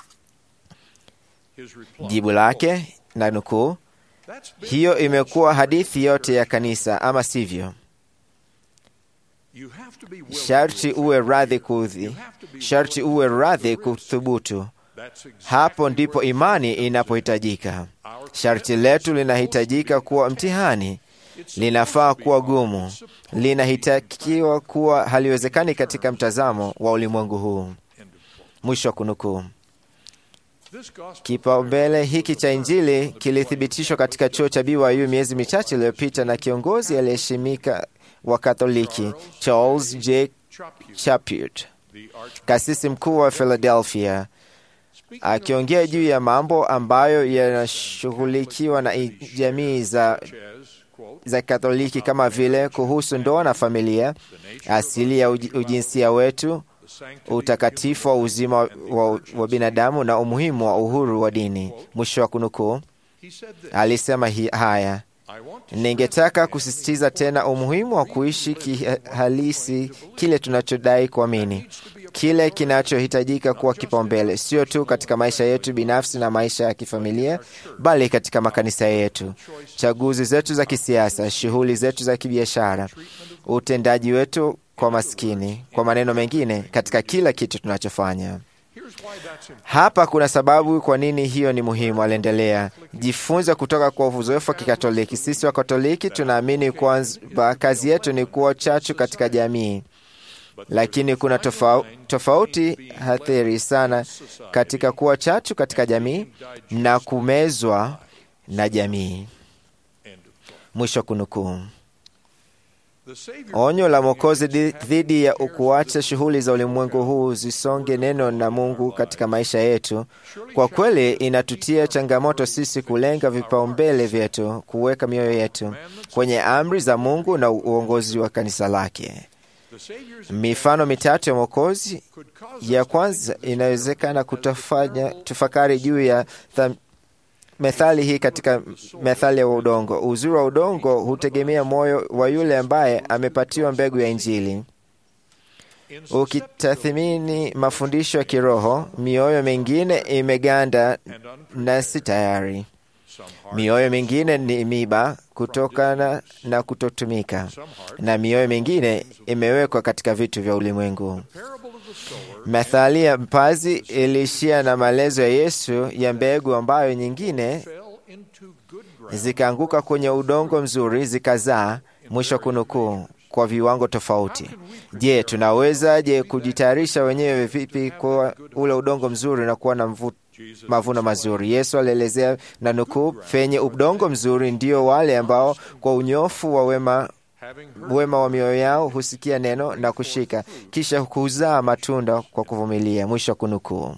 Jibu lake na nukuu, hiyo imekuwa hadithi yote ya kanisa, ama sivyo? Sharti uwe radhi kuudhi, sharti uwe radhi kuthubutu. Hapo ndipo imani inapohitajika. Sharti letu linahitajika kuwa mtihani, linafaa kuwa gumu, linahitakiwa kuwa haliwezekani katika mtazamo wa ulimwengu huu. Mwisho wa kunukuu. Kipaumbele hiki cha Injili kilithibitishwa katika chuo cha BYU miezi michache iliyopita na kiongozi aliyeheshimika wa Katoliki Charles J. Chaput, kasisi mkuu wa Philadelphia, akiongea juu ya mambo ambayo yanashughulikiwa na i- jamii za za Katoliki kama vile kuhusu ndoa na familia, asili ya uji- ujinsia wetu, utakatifu wa uzima wa, wa binadamu na umuhimu wa uhuru wa dini. Mwisho wa kunukuu. Alisema hi, haya Ningetaka kusisitiza tena umuhimu wa kuishi kihalisi kile tunachodai kuamini, kile kinachohitajika kuwa kipaumbele, sio tu katika maisha yetu binafsi na maisha ya kifamilia, bali katika makanisa yetu, chaguzi zetu za kisiasa, shughuli zetu za kibiashara, utendaji wetu kwa maskini, kwa maneno mengine, katika kila kitu tunachofanya. Hapa kuna sababu kwa nini hiyo ni muhimu, aliendelea. Jifunze kutoka kwa uzoefu wa Kikatoliki. Sisi wa Katoliki tunaamini kwamba kazi yetu ni kuwa chachu katika jamii, lakini kuna tofa, tofauti hathiri sana katika kuwa chachu katika jamii na kumezwa na jamii. Mwisho kunukuu. Onyo la Mwokozi di- dhidi ya kuacha shughuli za ulimwengu huu zisonge neno na Mungu katika maisha yetu, kwa kweli inatutia changamoto sisi kulenga vipaumbele vyetu, kuweka mioyo yetu kwenye amri za Mungu na uongozi wa kanisa lake. Mifano mitatu ya Mwokozi. Ya kwanza inawezekana kutafanya tufakari juu ya tham, methali hii katika methali ya udongo. Uzuri wa udongo hutegemea moyo wa yule ambaye amepatiwa mbegu ya Injili. Ukitathimini mafundisho ya kiroho, mioyo mingine imeganda na si tayari. Mioyo mingine ni miba kutokana na kutotumika, na mioyo mingine imewekwa katika vitu vya ulimwengu. Methali ya mpazi iliishia na maelezo ya Yesu ya mbegu ambayo nyingine zikaanguka kwenye udongo mzuri zikazaa, mwisho kunukuu, kwa viwango tofauti. Je, tunawezaje kujitayarisha wenyewe vipi kwa ule udongo mzuri na kuwa na mvu, mavuno mazuri? Yesu alielezea na nukuu, penye udongo mzuri ndio wale ambao kwa unyofu wa wema wema wa mioyo yao husikia neno na kushika, kisha huzaa matunda kwa kuvumilia. Mwisho wa kunukuu.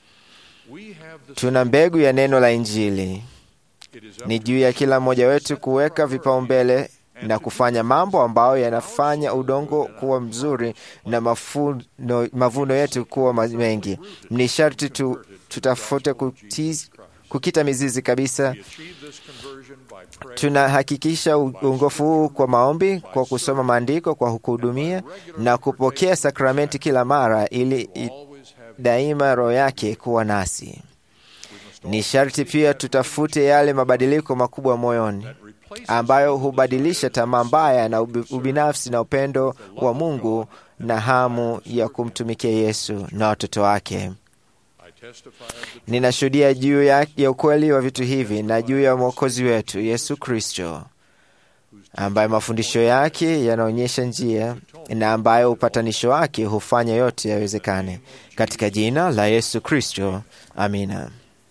Tuna mbegu ya neno la Injili. Ni juu ya kila mmoja wetu kuweka vipaumbele na kufanya mambo ambayo yanafanya udongo kuwa mzuri na mafuno, mavuno yetu kuwa ma- mengi. Ni sharti tu, tutafute kutiz, kukita mizizi kabisa. Tunahakikisha u- uongofu huu kwa maombi, kwa kusoma maandiko, kwa kuhudumia na kupokea sakramenti kila mara, ili i- daima Roho yake kuwa nasi. Ni sharti pia tutafute yale mabadiliko makubwa moyoni ambayo hubadilisha tamaa mbaya na ubi- ubinafsi na upendo wa Mungu na hamu ya kumtumikia Yesu na watoto wake. Ninashuhudia juu ya, ya ukweli wa vitu hivi na juu ya Mwokozi wetu Yesu Kristo, ambaye mafundisho yake yanaonyesha njia na ambayo upatanisho wake hufanya yote yawezekane. Katika jina la Yesu Kristo, amina.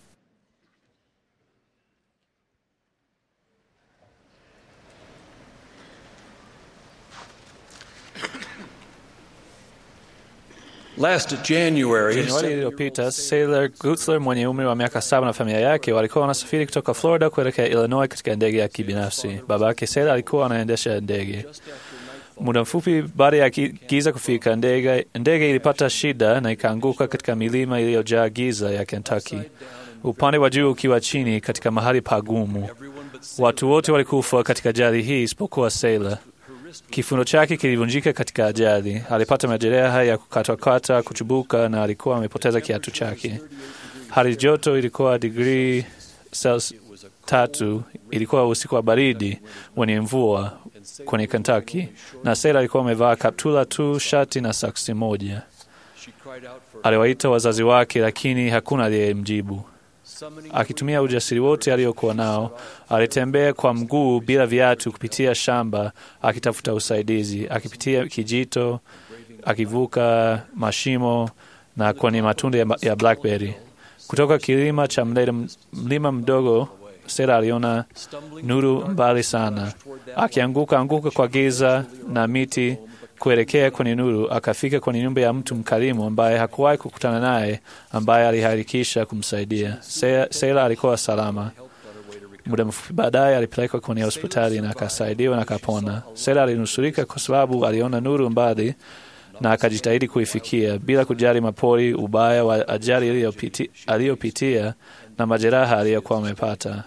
Last January, Januari iliyopita Sailor Gutzler mwenye umri wa miaka saba na familia yake walikuwa wanasafiri kutoka Florida kuelekea Illinois katika ndege ya kibinafsi. Baba yake Sailor alikuwa anaendesha ndege. Muda mfupi baada ya ki- giza kufika, ndege ndege ilipata shida na ikaanguka katika milima iliyojaa giza ya Kentucky, upande wa juu ukiwa chini katika mahali pagumu. Watu wote walikufa katika ajali hii isipokuwa Sailor. Kifundo chake kilivunjika katika ajali. Alipata majeraha ya kukatwakata, kuchubuka na alikuwa amepoteza kiatu chake. Hali joto ilikuwa digrii Celsius tatu. Ilikuwa usiku wa baridi wenye mvua kwenye Kentucky, na Sailor alikuwa amevaa kaptula tu, shati na soksi moja. Aliwaita wazazi wake, lakini hakuna aliyemjibu. Akitumia ujasiri wote aliokuwa nao, alitembea kwa mguu bila viatu kupitia shamba akitafuta usaidizi, akipitia kijito, akivuka mashimo na kwenye matunda ya, ya blackberry. Kutoka kilima cha mlele, mlima mdogo, Sera aliona nuru mbali sana, akianguka anguka kwa giza na miti kuelekea kwenye nuru. Akafika kwenye nyumba ya mtu mkarimu ambaye hakuwahi kukutana naye, ambaye aliharakisha kumsaidia. Se- Sera alikuwa salama. Muda mfupi baadaye alipelekwa kwenye hospitali na akasaidiwa na akapona. Sera alinusurika kwa sababu aliona nuru mbali na akajitahidi kuifikia bila kujali mapori, ubaya wa ajali iliyopiti- aliyopitia na majeraha aliyokuwa amepata.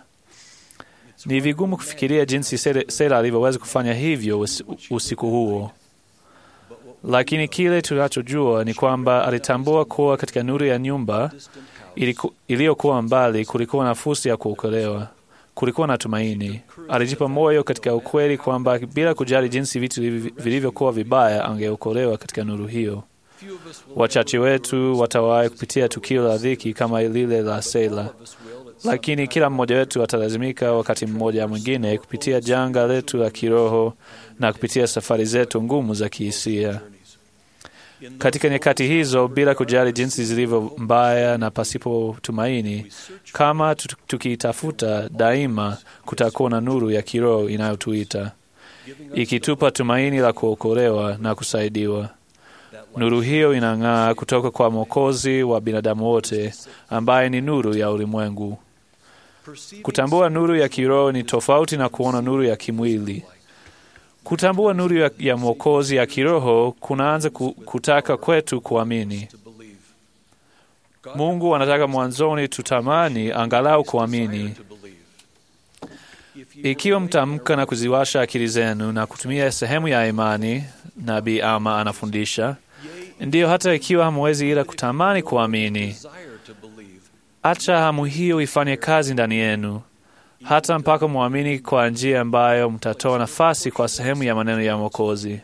Ni vigumu kufikiria jinsi Sera- Sera alivyoweza kufanya hivyo usi- usiku huo, lakini kile tunachojua ni kwamba alitambua kuwa katika nuru ya nyumba iliku- iliyokuwa mbali kulikuwa na fursa ya kuokolewa, kulikuwa na tumaini. Alijipa moyo katika ukweli kwamba bila kujali jinsi vitu vivi- vilivyokuwa vibaya, angeokolewa katika nuru hiyo. Wachache wetu watawahi kupitia tukio la dhiki kama lile la Sela, lakini kila mmoja wetu atalazimika wakati mmoja au mwingine kupitia janga letu la kiroho na kupitia safari zetu ngumu za kihisia. Katika nyakati hizo, bila kujali jinsi zilivyo mbaya na pasipo tumaini, kama tu- tukitafuta daima, kutakuwa na nuru ya kiroho inayotuita ikitupa tumaini la kuokolewa na kusaidiwa. Nuru hiyo inang'aa kutoka kwa Mwokozi wa binadamu wote, ambaye ni nuru ya ulimwengu. Kutambua nuru ya kiroho ni tofauti na kuona nuru ya kimwili. Kutambua nuru ya, ya Mwokozi ya kiroho kunaanza ku, kutaka kwetu kuamini. Mungu anataka mwanzoni tutamani angalau kuamini. Ikiwa mtamka na kuziwasha akili zenu na kutumia sehemu ya imani, Nabii Ama anafundisha, ndiyo, hata ikiwa hamwezi ila kutamani kuamini, acha hamu hiyo ifanye kazi ndani yenu, hata mpaka mwamini kwa njia ambayo mtatoa nafasi kwa sehemu ya maneno ya Mwokozi.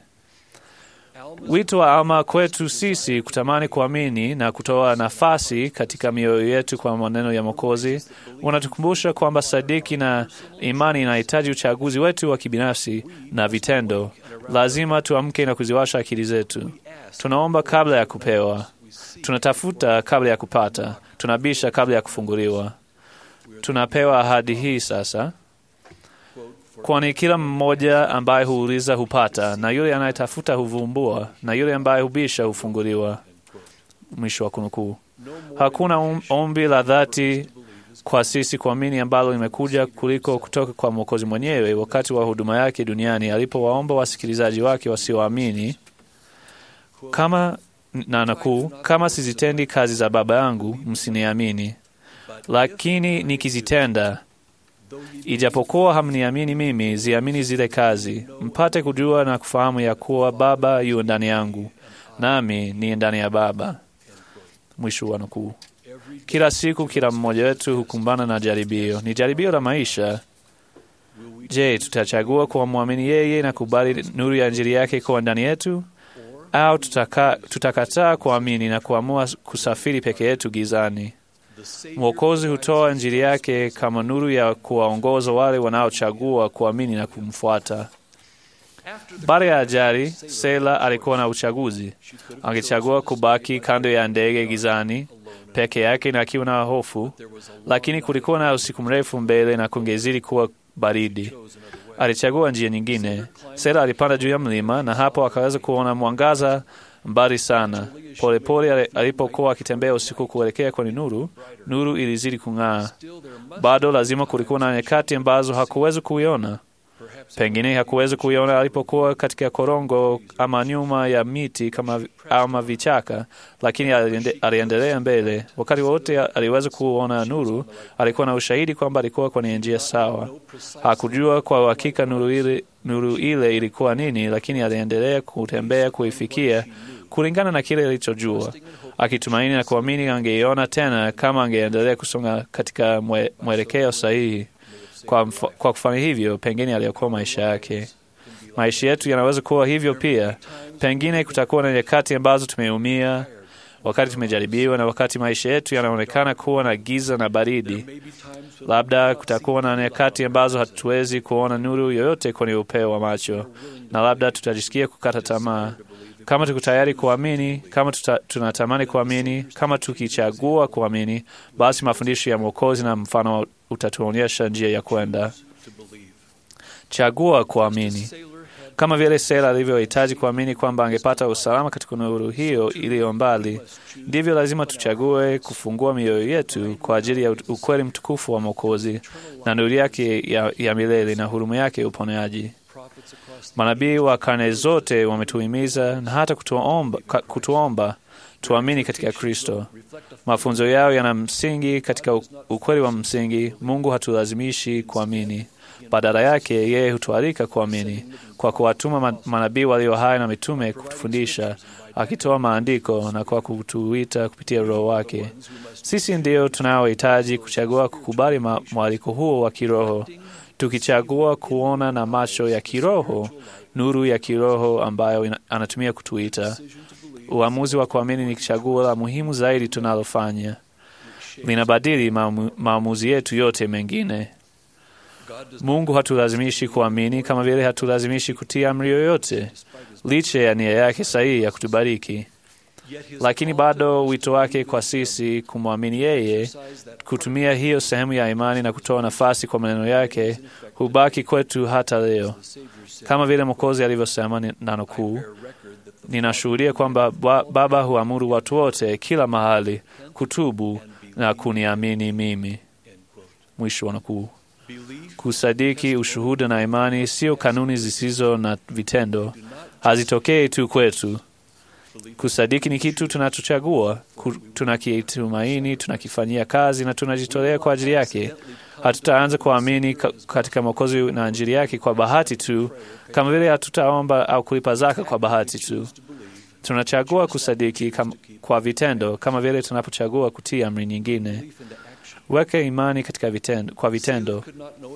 Wito wa Alma kwetu sisi kutamani kuamini na kutoa nafasi katika mioyo yetu kwa maneno ya Mwokozi unatukumbusha kwamba sadiki na imani inahitaji uchaguzi wetu wa kibinafsi na vitendo. Lazima tuamke na kuziwasha akili zetu. Tunaomba kabla ya kupewa, tunatafuta kabla ya kupata, tunabisha kabla ya kufunguliwa. Tunapewa ahadi hii sasa, kwani kila mmoja ambaye huuliza hupata, na yule anayetafuta huvumbua, na yule ambaye hubisha hufunguliwa. Mwisho wa kunukuu. Hakuna um- ombi la dhati kwa sisi kuamini ambalo limekuja kuliko kutoka kwa Mwokozi mwenyewe wakati wa huduma yake duniani alipowaomba wasikilizaji wake wasioamini kama na nakuu, kama sizitendi kazi za Baba yangu msiniamini, lakini nikizitenda Ijapokuwa hamniamini mimi, ziamini zile kazi, mpate kujua na kufahamu ya kuwa Baba yu ndani yangu, nami ni ndani ya Baba. Mwisho wa nukuu. Kila siku, kila mmoja wetu hukumbana na jaribio. Ni jaribio la maisha. Je, tutachagua kumwamini yeye na kubali nuru ya Injili yake kuwa ndani yetu, au tutaka, tutakataa kuamini na kuamua kusafiri peke yetu gizani? Mwokozi hutoa Injili yake kama nuru ya kuwaongoza wale wanaochagua kuamini na kumfuata. Baada ya ajali, Sela alikuwa na uchaguzi. Angechagua kubaki kando ya ndege gizani peke yake na akiwa na hofu, lakini kulikuwa na usiku mrefu mbele na kungezidi kuwa baridi. Alichagua njia nyingine. Sela alipanda juu ya mlima na hapo akaweza kuona mwangaza mbali sana. Polepole pole alipokuwa akitembea usiku kuelekea kwenye nuru, nuru ilizidi kung'aa. Bado lazima kulikuwa na nyakati ambazo hakuweza kuiona. Pengine hakuweza kuiona alipokuwa katika korongo ama nyuma ya miti kama ama vichaka, lakini aliende- aliendelea mbele. Wakati wote aliweza kuona nuru, alikuwa na ushahidi kwamba alikuwa kwenye njia sawa. Hakujua kwa uhakika nuru ile, nuru ile ilikuwa nini, lakini aliendelea kutembea kuifikia kulingana na kile alichojua, akitumaini na kuamini angeiona tena kama angeendelea kusonga katika mwe, mwelekeo sahihi. Kwa, mf- kwa kufanya hivyo, pengine aliokoa maisha yake. Maisha yetu yanaweza kuwa hivyo pia. Pengine kutakuwa na nyakati ambazo tumeumia, wakati tumejaribiwa, na wakati maisha yetu yanaonekana kuwa na giza na baridi. Labda kutakuwa na nyakati ambazo hatuwezi kuona nuru yoyote kwenye upeo wa macho, na labda tutajisikia kukata tamaa. Kama tuko tayari kuamini, kama tuta, tunatamani kuamini, kama tukichagua kuamini, basi mafundisho ya Mwokozi na mfano utatuonyesha njia ya kwenda. Chagua kuamini. Kama vile Sela alivyohitaji kuamini kwamba angepata usalama katika nuru hiyo iliyo mbali, ndivyo lazima tuchague kufungua mioyo yetu kwa ajili ya ukweli mtukufu wa Mwokozi na nuru yake ya, ya milele na huruma yake ya uponyaji. Manabii wa karne zote wametuhimiza na hata kutuomba, ka- kutuomba tuamini katika Kristo. Mafunzo yao yana msingi katika u- ukweli wa msingi. Mungu hatulazimishi kuamini, badala yake yeye hutualika kuamini kwa kuwatuma ma- manabii walio hai na mitume kutufundisha, akitoa maandiko na kwa kutuita kupitia Roho wake. Sisi ndio tunaohitaji kuchagua kukubali ma- mwaliko huo wa kiroho, tukichagua kuona na macho ya kiroho nuru ya kiroho ambayo ina- anatumia kutuita. Uamuzi wa kuamini ni chaguo la muhimu zaidi tunalofanya, linabadili maamu- maamuzi yetu yote mengine. Mungu hatulazimishi kuamini kama vile hatulazimishi kutii amri yoyote, licha ya nia yake sahihi ya kutubariki. Lakini bado wito wake kwa sisi kumwamini yeye, kutumia hiyo sehemu ya imani na kutoa nafasi kwa maneno yake, hubaki kwetu hata leo, kama vile Mwokozi alivyosema, ni- na nukuu, ninashuhudia kwamba ba- Baba huamuru watu wote kila mahali kutubu na kuniamini mimi. Mwisho wa nukuu. Kusadiki, ushuhuda na imani sio kanuni zisizo na vitendo, hazitokei tu kwetu. Kusadiki ni kitu tunachochagua, ku- tunakitumaini, tunakifanyia kazi na tunajitolea kwa ajili yake. Hatutaanza kuamini ka- katika Mwokozi na Injili yake kwa bahati tu, kama vile hatutaomba au kulipa zaka kwa bahati tu. Tunachagua kusadiki kam, kwa vitendo, kama vile tunapochagua kutii amri nyingine. Weka imani katika vitendo, kwa vitendo.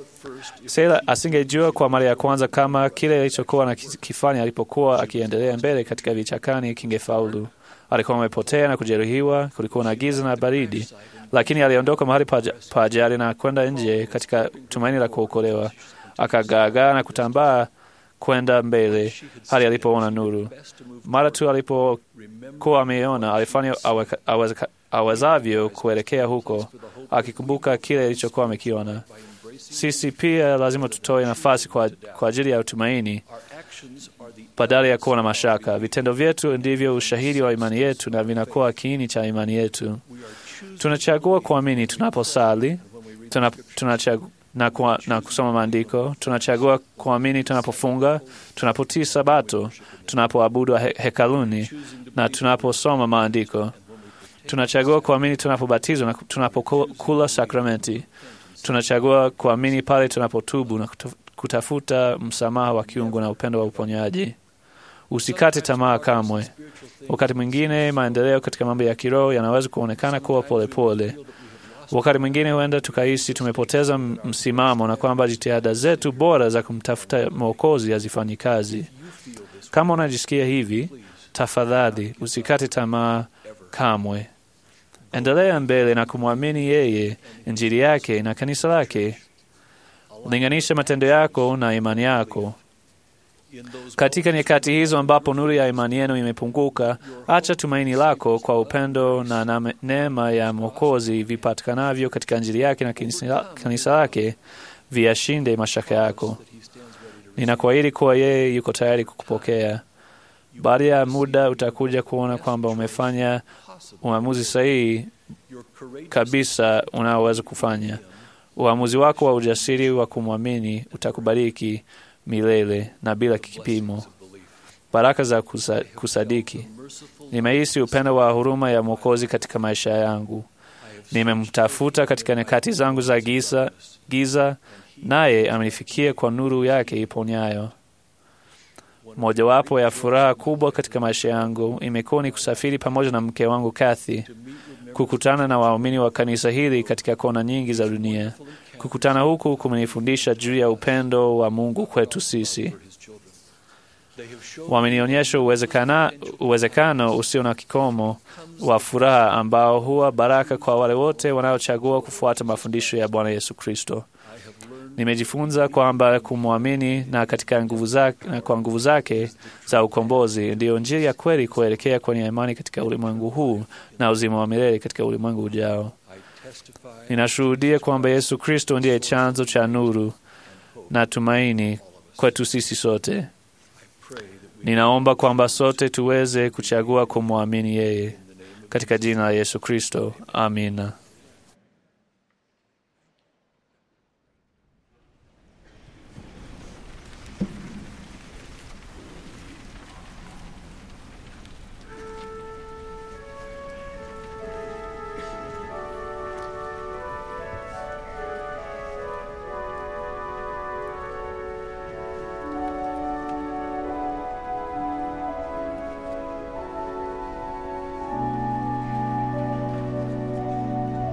Sela asingejua kwa mara ya kwanza kama kile alichokuwa nakifanya alipokuwa akiendelea mbele katika vichakani kingefaulu. Alikuwa amepotea na kujeruhiwa, kulikuwa na giza na baridi, lakini aliondoka mahali pa pa ajali na kwenda nje katika tumaini la kuokolewa. Akagaagaa na kutambaa kwenda mbele hadi alipoona nuru. Mara tu alipokuwa ameiona, alifanya aweka- awezeka- awezavyo kuelekea huko, akikumbuka kile alichokuwa amekiona. Sisi pia lazima tutoe nafasi kwa, kwa ajili ya utumaini badala ya kuwa na mashaka. Vitendo vyetu ndivyo ushahidi wa imani yetu na vinakuwa kiini cha imani yetu. Tunachagua kuamini tunaposali, tuna, tunachagua na, kwa, na kusoma maandiko. Tunachagua kuamini tunapofunga, tunapotii Sabato, tunapoabudu he, hekaluni na tunaposoma maandiko. Tunachagua kuamini tunapobatizwa na tunapokula sakramenti. Tunachagua kuamini pale tunapotubu na kuta- kutafuta msamaha wa kiungu na upendo wa uponyaji. Usikate tamaa kamwe. Wakati mwingine maendeleo katika mambo ya kiroho yanaweza kuonekana kuwa polepole pole. Wakati mwingine huenda tukahisi tumepoteza m- msimamo na kwamba jitihada zetu bora za kumtafuta Mwokozi hazifanyi kazi. Kama unajisikia hivi, tafadhali usikate tamaa kamwe. Endelea mbele na kumwamini yeye, Injili yake na kanisa lake. Linganisha matendo yako na imani yako. Katika nyakati hizo ambapo nuru ya imani yenu imepunguka, acha tumaini lako kwa upendo na na neema ya Mwokozi vipatikanavyo katika Injili yake na kanisa kanisa lake viyashinde mashaka yako. Ninakuahidi kuwa yeye yuko tayari kukupokea. Baada ya muda utakuja kuona kwamba umefanya uamuzi sahihi kabisa unaoweza kufanya. Uamuzi wako wa ujasiri wa kumwamini utakubariki milele na bila kipimo. Baraka za kusa, kusadiki. Nimehisi upendo wa huruma ya Mwokozi katika maisha yangu. Nimemtafuta katika nyakati zangu za giza, giza naye amenifikia kwa nuru yake iponyayo. Mojawapo ya furaha kubwa katika maisha yangu imekuwa ni kusafiri pamoja na mke wangu Kathy, kukutana na waumini wa kanisa hili katika kona nyingi za dunia. Kukutana huku kumenifundisha juu ya upendo wa Mungu kwetu sisi. Wamenionyesha uwezekana, uwezekano usio na kikomo wa furaha ambao huwa baraka kwa wale wote wanaochagua kufuata mafundisho ya Bwana Yesu Kristo. Nimejifunza kwamba kumwamini na katika nguvu zake, na kwa nguvu zake za ukombozi ndiyo njia ya kweli kuelekea kwenye imani katika ulimwengu huu na uzima wa milele katika ulimwengu ujao. Ninashuhudia kwamba Yesu Kristo ndiye chanzo cha nuru na tumaini kwetu sisi sote. Ninaomba kwamba sote tuweze kuchagua kumwamini yeye katika jina la Yesu Kristo. Amina. Thank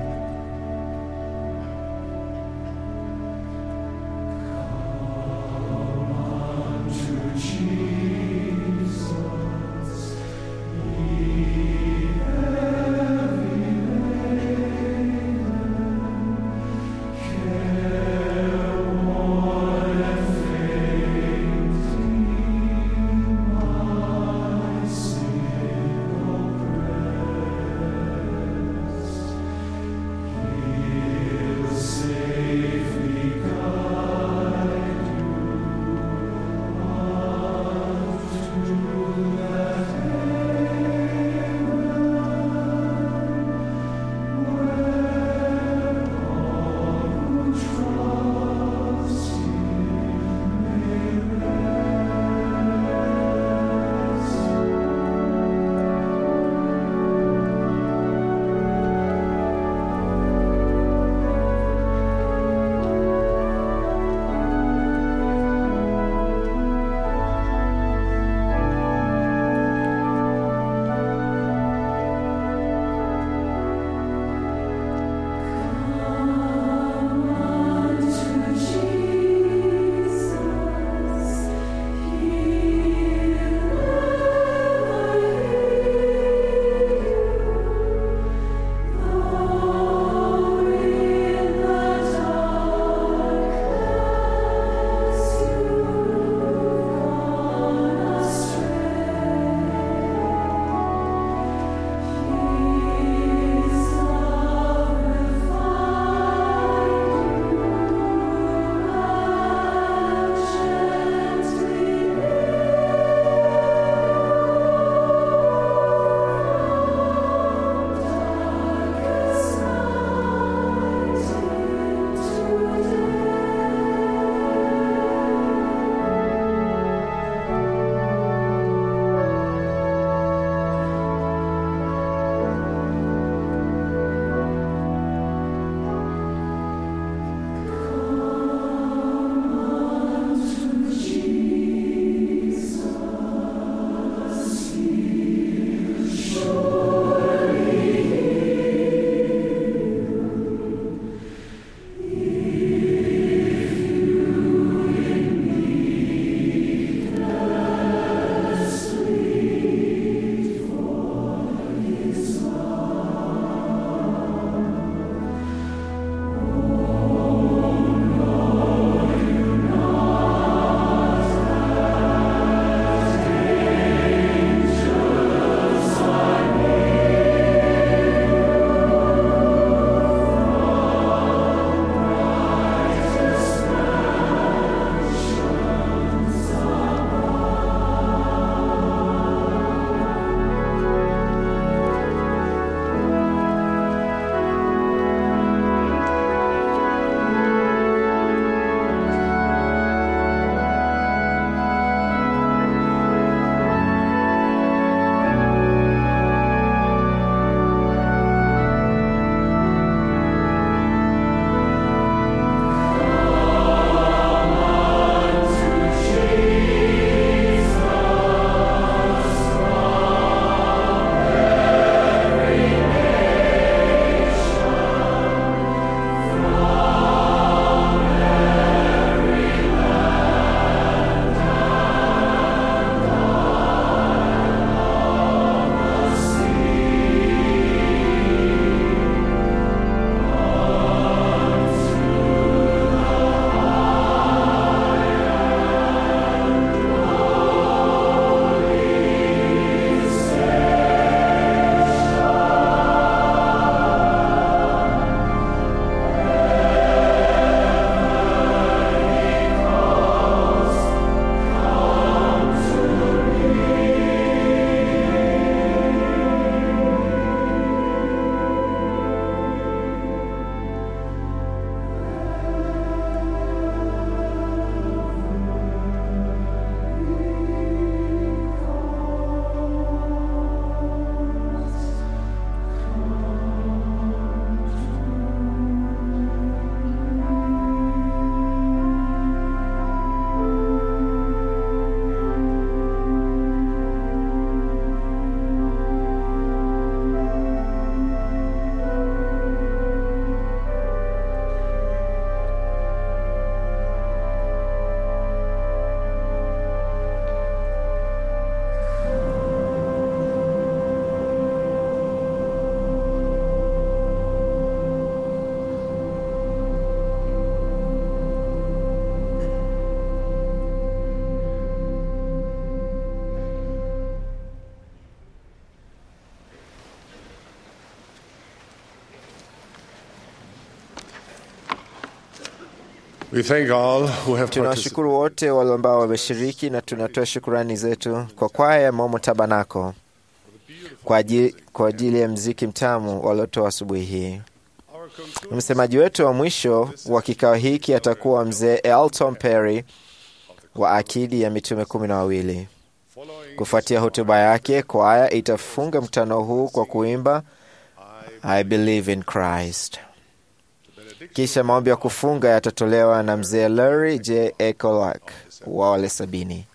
We thank all who have participated. Tunawashukuru wote wale ambao wameshiriki na tunatoa shukurani zetu kwa kwaya ya Momo Tabanako kwa ajili, kwa ajili ya mziki mtamu waliotoa asubuhi hii. Msemaji wetu wa mwisho wa kikao hiki atakuwa mzee Elton Perry wa akidi ya mitume kumi na wawili. Kufuatia hotuba yake, kwaya itafunga mkutano huu kwa kuimba I believe in Christ. Kisha maombi ya kufunga yatatolewa na mzee Larry J. Ecolak wa wale sabini.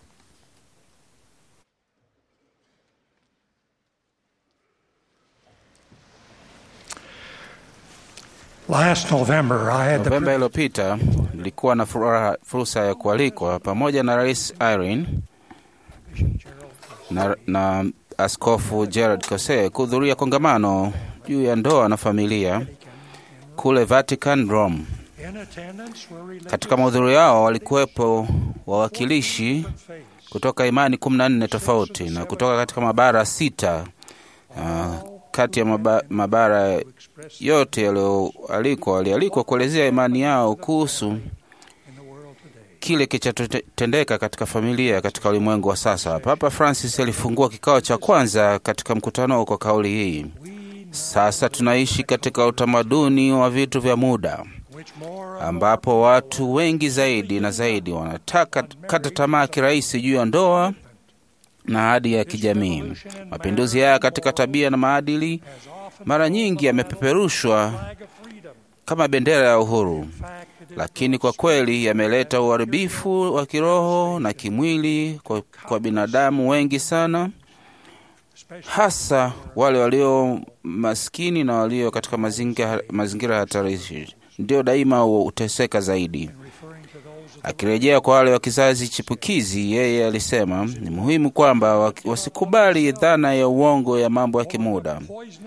Last November, I had the Novemba iliyopita nilikuwa na furaha, fursa ya kualikwa pamoja na Rais Irene na, na Askofu Gerard Cose kuhudhuria kongamano juu ya ndoa na familia kule Vatican, Rome. Katika mahudhurio yao walikuwepo wawakilishi kutoka imani kumi na nne tofauti na kutoka katika mabara sita. Uh, kati ya maba, mabara yote yaliyoalikwa walialikwa kuelezea imani yao kuhusu kile kilichotendeka katika familia katika ulimwengu wa sasa. Papa Francis alifungua kikao cha kwanza katika mkutano kwa kauli hii: sasa tunaishi katika utamaduni wa vitu vya muda ambapo watu wengi zaidi na zaidi wanataka kata tamaa kirahisi juu ya ndoa na ahadi ya kijamii. Mapinduzi haya katika tabia na maadili mara nyingi yamepeperushwa kama bendera ya uhuru, lakini kwa kweli yameleta uharibifu wa kiroho na kimwili kwa, kwa binadamu wengi sana, hasa wale walio maskini na walio katika mazingira, mazingira hatarishi ndio daima huteseka zaidi. Akirejea kwa wale wa kizazi chipukizi, yeye alisema ni muhimu kwamba wasikubali dhana ya uongo ya mambo ya kimuda,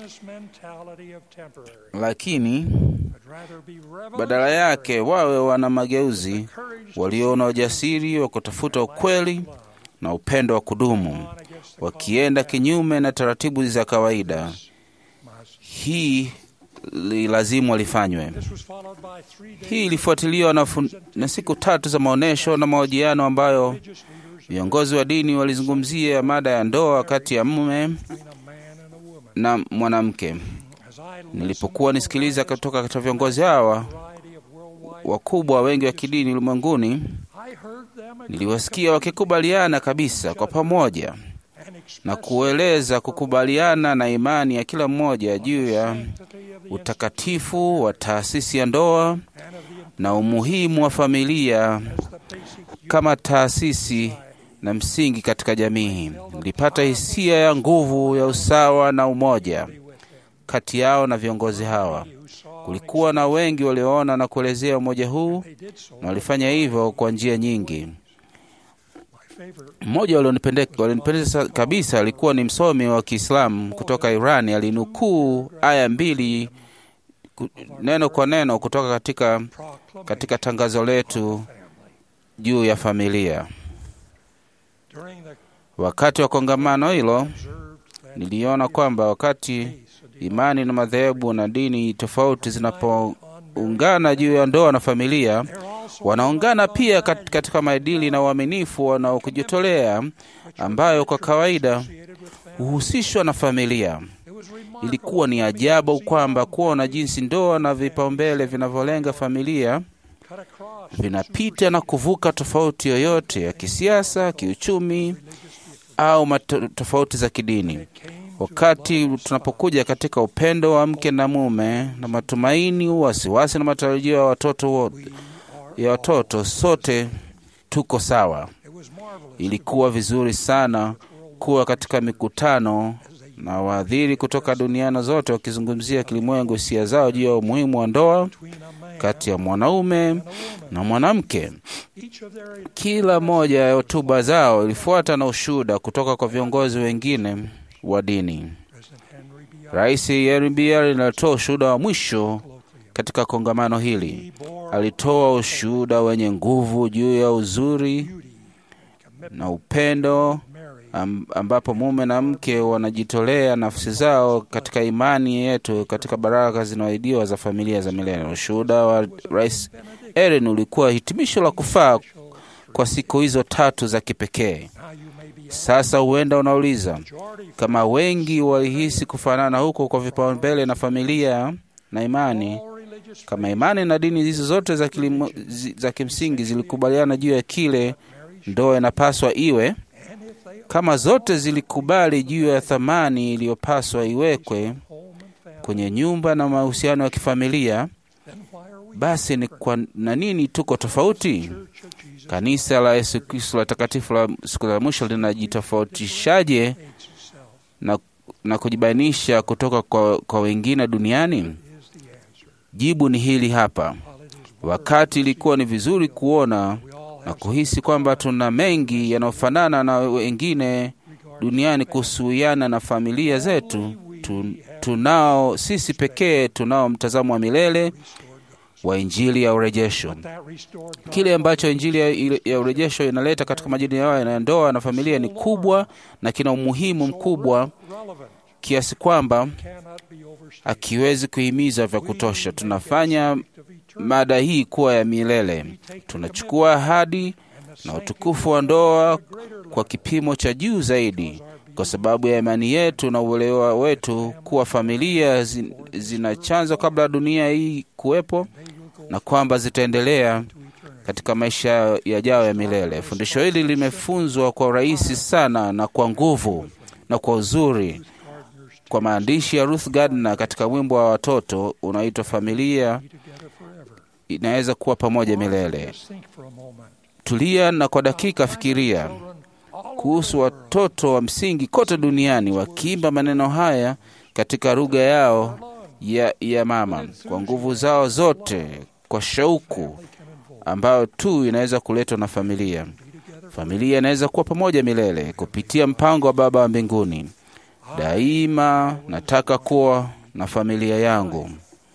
lakini badala yake wawe wana mageuzi, waliona ujasiri wa kutafuta ukweli na upendo wa kudumu, wakienda kinyume na taratibu za kawaida. Hii lazima lifanywe. Hii ilifuatiliwa na, na siku tatu za maonyesho na mahojiano ambayo viongozi wa dini walizungumzia mada ya ndoa kati ya mume na mwanamke. Nilipokuwa nisikiliza kutoka katika viongozi hawa wakubwa wengi wa kidini ulimwenguni, niliwasikia wakikubaliana kabisa kwa pamoja na kueleza kukubaliana na imani ya kila mmoja juu ya utakatifu wa taasisi ya ndoa na umuhimu wa familia kama taasisi na msingi katika jamii. Nilipata hisia ya nguvu ya usawa na umoja kati yao na viongozi hawa. Kulikuwa na wengi walioona na kuelezea umoja huu na walifanya hivyo kwa njia nyingi. Mmoja walionipendeza kabisa alikuwa ni msomi wa Kiislamu kutoka Irani. Alinukuu aya mbili neno kwa neno kutoka katika, katika tangazo letu juu ya familia. Wakati wa kongamano hilo, niliona kwamba wakati imani na madhehebu na dini tofauti zinapoungana juu ya ndoa na familia, wanaungana pia katika maadili na uaminifu wanaokujitolea ambayo kwa kawaida huhusishwa na familia. Ilikuwa ni ajabu kwamba kuona jinsi ndoa na vipaumbele vinavyolenga familia vinapita na kuvuka tofauti yoyote ya kisiasa, kiuchumi au tofauti za kidini. Wakati tunapokuja katika upendo wa mke na mume na matumaini, wasiwasi na matarajio ya watoto wote ya watoto, sote tuko sawa. Ilikuwa vizuri sana kuwa katika mikutano na waadhiri kutoka duniani zote wakizungumzia kilimwengu hisia zao juu ya umuhimu wa ndoa kati ya mwanaume na mwanamke. Kila moja ya hotuba zao ilifuata na ushuhuda kutoka kwa viongozi wengine wa dini. Rais Henry B. alitoa ushuhuda wa mwisho katika kongamano hili. Alitoa ushuhuda wenye nguvu juu ya uzuri na upendo ambapo mume na mke wanajitolea nafsi zao katika imani yetu katika baraka zinazoahidiwa za familia za milele. Ushuhuda wa Rais Ellen ulikuwa hitimisho la kufaa kwa siku hizo tatu za kipekee. Sasa huenda unauliza kama wengi walihisi kufanana huko kwa vipaumbele na familia na imani, kama imani na dini hizo zote za, kilimo, zi, za kimsingi zilikubaliana juu ya kile ndoa inapaswa iwe, kama zote zilikubali juu ya thamani iliyopaswa iwekwe kwenye nyumba na mahusiano ya kifamilia, basi ni kwa na nini tuko tofauti? Kanisa la Yesu Kristo la takatifu la siku za mwisho linajitofautishaje na, na kujibainisha kutoka kwa, kwa wengine duniani? Jibu ni hili hapa. Wakati ilikuwa ni vizuri kuona na kuhisi kwamba tuna mengi yanayofanana na wengine duniani kuhusiana na familia zetu, tu, tunao sisi pekee tunao mtazamo wa milele wa Injili ya urejesho. Kile ambacho Injili ya, ya urejesho inaleta katika majini yao ya ndoa na familia ni kubwa na kina umuhimu mkubwa kiasi kwamba akiwezi kuhimiza vya kutosha. Tunafanya mada hii kuwa ya milele. Tunachukua ahadi na utukufu wa ndoa kwa kipimo cha juu zaidi, kwa sababu ya imani yetu na uelewa wetu kuwa familia zin, zina chanzo kabla ya dunia hii kuwepo na kwamba zitaendelea katika maisha yajayo ya milele. Fundisho hili limefunzwa kwa urahisi sana na kwa nguvu na kwa uzuri kwa maandishi ya Ruth Gardner katika wimbo wa watoto unaoitwa Familia inaweza kuwa pamoja milele. Tulia na kwa dakika fikiria kuhusu watoto wa msingi kote duniani wakiimba maneno haya katika lugha yao ya, ya mama kwa nguvu zao zote, kwa shauku ambayo tu inaweza kuletwa na familia. Familia inaweza kuwa pamoja milele kupitia mpango wa Baba wa mbinguni. Daima nataka kuwa na familia yangu,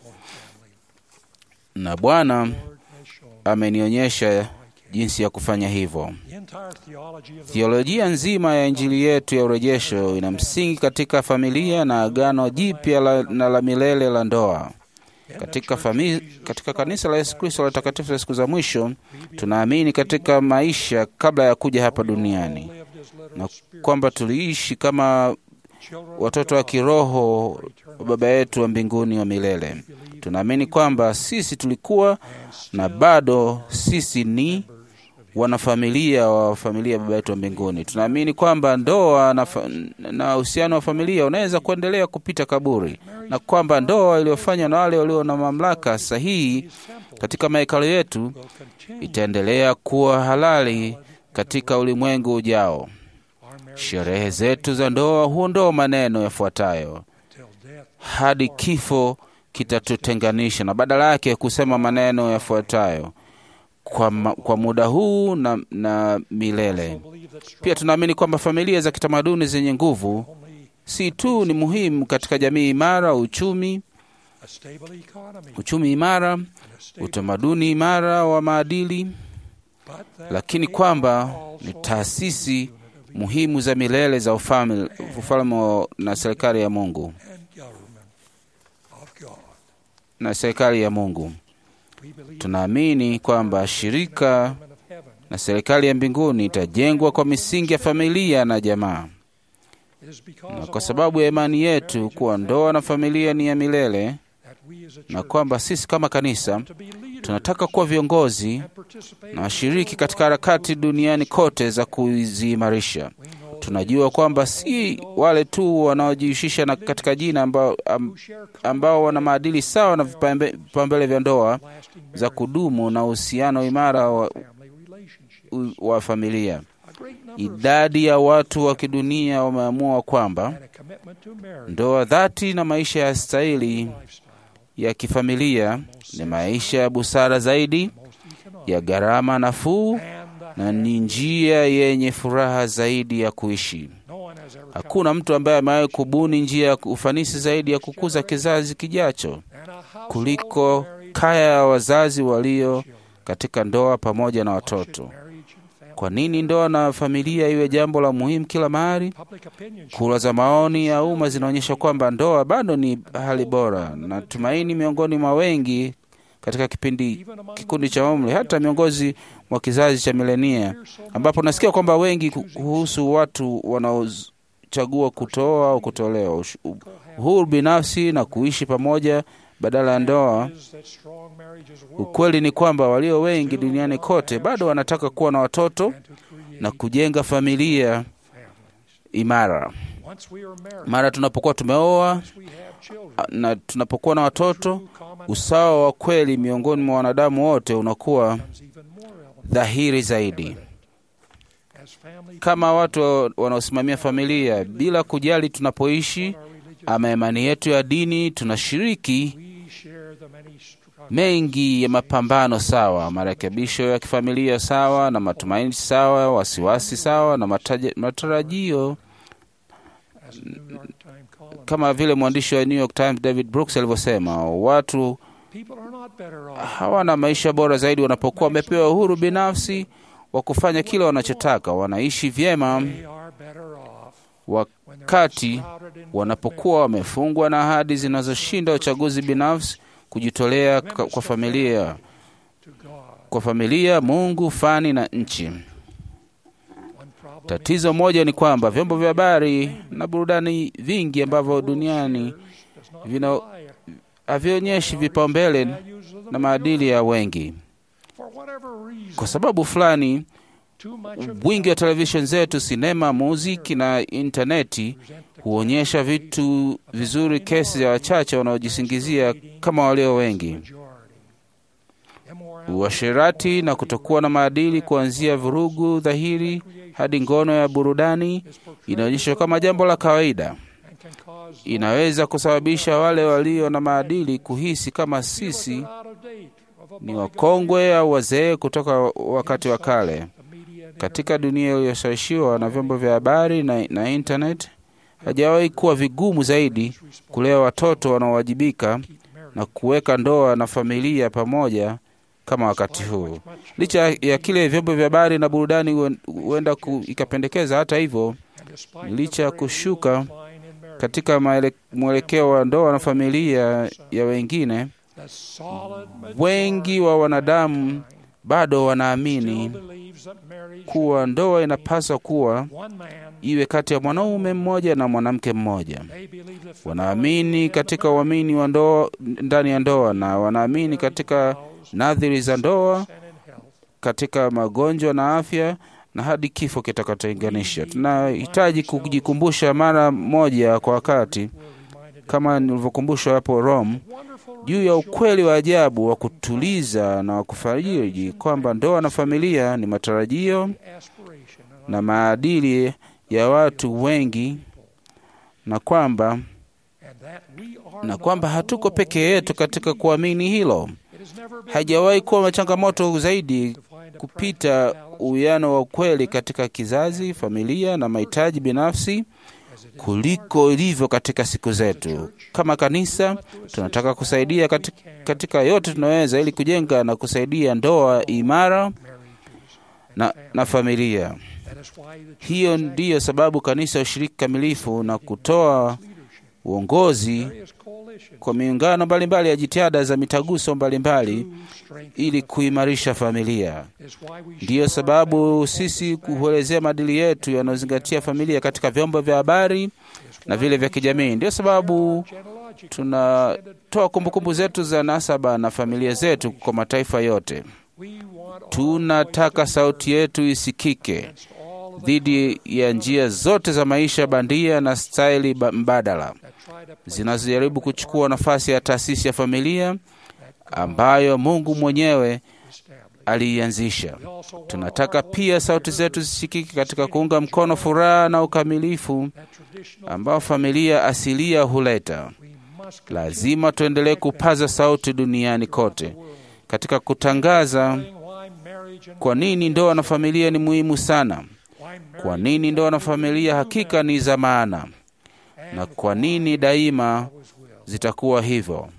na Bwana amenionyesha jinsi ya kufanya hivyo. Theolojia nzima ya Injili yetu ya urejesho ina msingi katika familia na agano jipya la, na la milele la ndoa. Katika, fami, katika kanisa la Yesu Kristo la takatifu la siku za mwisho tunaamini katika maisha kabla ya kuja hapa duniani na kwamba tuliishi kama watoto wa kiroho wa Baba yetu wa mbinguni wa milele. Tunaamini kwamba sisi tulikuwa na bado sisi ni wanafamilia wa familia ya Baba yetu wa mbinguni. Tunaamini kwamba ndoa na uhusiano wa familia unaweza kuendelea kupita kaburi, na kwamba ndoa iliyofanywa na wale walio na mamlaka sahihi katika mahekalo yetu itaendelea kuwa halali katika ulimwengu ujao. Sherehe zetu za ndoa huondoa maneno yafuatayo: hadi kifo kitatutenganisha, na badala yake kusema maneno yafuatayo kwa, ma, kwa muda huu na, na milele. Pia tunaamini kwamba familia za kitamaduni zenye nguvu si tu ni muhimu katika jamii imara, uchumi uchumi imara, utamaduni imara wa maadili, lakini kwamba ni taasisi muhimu za milele za ufalme na serikali ya Mungu na serikali ya Mungu. Tunaamini kwamba shirika na serikali ya mbinguni itajengwa kwa misingi ya familia na jamaa, na kwa sababu ya imani yetu kuwa ndoa na familia ni ya milele, na kwamba sisi kama kanisa tunataka kuwa viongozi na washiriki katika harakati duniani kote za kuziimarisha. Tunajua kwamba si wale tu wanaojihusisha na katika jina ambao, ambao wana maadili sawa na vipaumbele vya ndoa za kudumu na uhusiano imara wa, wa familia. Idadi ya watu wa kidunia wameamua kwamba ndoa dhati na maisha ya stahili ya kifamilia ni maisha ya busara zaidi, ya gharama nafuu na ni njia yenye furaha zaidi ya kuishi. Hakuna mtu ambaye amewahi kubuni njia ya ufanisi zaidi ya kukuza kizazi kijacho kuliko kaya ya wazazi walio katika ndoa pamoja na watoto. Kwa nini ndoa na familia iwe jambo la muhimu kila mahali? Kura za maoni ya umma zinaonyesha kwamba ndoa bado ni hali bora na tumaini miongoni mwa wengi katika kipindi kikundi cha umri, hata miongozi mwa kizazi cha milenia, ambapo nasikia kwamba wengi kuhusu watu wanaochagua kutoa au kutolewa, uhuru binafsi na kuishi pamoja badala ya ndoa. Ukweli ni kwamba walio wengi duniani kote bado wanataka kuwa na watoto na kujenga familia imara. Mara tunapokuwa tumeoa na tunapokuwa na watoto, usawa wa kweli miongoni mwa wanadamu wote unakuwa dhahiri zaidi. Kama watu wanaosimamia familia, bila kujali tunapoishi ama imani yetu ya dini, tunashiriki mengi ya mapambano sawa, marekebisho ya kifamilia sawa, na matumaini sawa, wasiwasi sawa, na mataja, matarajio kama vile mwandishi wa New York Times David Brooks alivyosema, watu hawana maisha bora zaidi wanapokuwa wamepewa uhuru binafsi wa kufanya kile wanachotaka. Wanaishi vyema wakati wanapokuwa wamefungwa na ahadi zinazoshinda uchaguzi binafsi, kujitolea kwa familia, kwa familia, Mungu, fani na nchi. Tatizo moja ni kwamba vyombo vya habari na burudani vingi ambavyo duniani vina havionyeshi vipaumbele na maadili ya wengi. Kwa sababu fulani, wingi wa televisheni zetu, sinema, muziki na intaneti huonyesha vitu vizuri, kesi ya wachache wanaojisingizia kama walio wengi. Uasherati na kutokuwa na maadili, kuanzia vurugu dhahiri hadi ngono ya burudani, inaonyeshwa kama jambo la kawaida. Inaweza kusababisha wale walio na maadili kuhisi kama sisi ni wakongwe au wazee kutoka wakati wa kale. Katika dunia iliyoshawishiwa na vyombo vya habari na, na internet, hajawahi kuwa vigumu zaidi kulea watoto wanaowajibika na kuweka ndoa na familia pamoja kama wakati huu. Licha ya kile vyombo vya habari na burudani huenda ikapendekeza, hata hivyo, licha ya kushuka katika mwelekeo wa ndoa na familia ya wengine, wengi wa wanadamu bado wanaamini kuwa ndoa inapaswa kuwa iwe kati ya mwanaume mmoja na mwanamke mmoja. Wanaamini katika uamini wa ndoa ndani ya ndoa, na wanaamini katika nadhiri za ndoa, katika magonjwa na afya na hadi kifo kitakachotenganisha. Tunahitaji kujikumbusha mara moja kwa wakati, kama nilivyokumbushwa hapo Rome, juu ya ukweli wa ajabu wa kutuliza na wa kufariji kwamba ndoa na familia ni matarajio na maadili ya watu wengi, na kwamba na kwamba hatuko peke yetu katika kuamini hilo. Haijawahi kuwa changamoto zaidi kupita uwiano wa ukweli katika kizazi, familia na mahitaji binafsi kuliko ilivyo katika siku zetu. Kama kanisa, tunataka kusaidia katika, katika yote tunaweza ili kujenga na kusaidia ndoa imara na, na familia. Hiyo ndiyo sababu kanisa ushiriki kamilifu na kutoa uongozi kwa miungano mbalimbali ya jitihada za mitaguso mbalimbali ili kuimarisha familia. Ndiyo sababu sisi kuelezea maadili yetu yanayozingatia familia katika vyombo vya habari na vile vya kijamii. Ndiyo sababu tunatoa kumbukumbu zetu za nasaba na familia zetu kwa mataifa yote. Tunataka sauti yetu isikike dhidi ya njia zote za maisha bandia na staili mbadala zinazojaribu kuchukua nafasi ya taasisi ya familia ambayo Mungu mwenyewe aliianzisha. Tunataka pia sauti zetu zisikike katika kuunga mkono furaha na ukamilifu ambao familia asilia huleta. Lazima tuendelee kupaza sauti duniani kote katika kutangaza kwa nini ndoa na familia ni muhimu sana, kwa nini ndoa na familia hakika ni za maana, na kwa nini daima zitakuwa hivyo.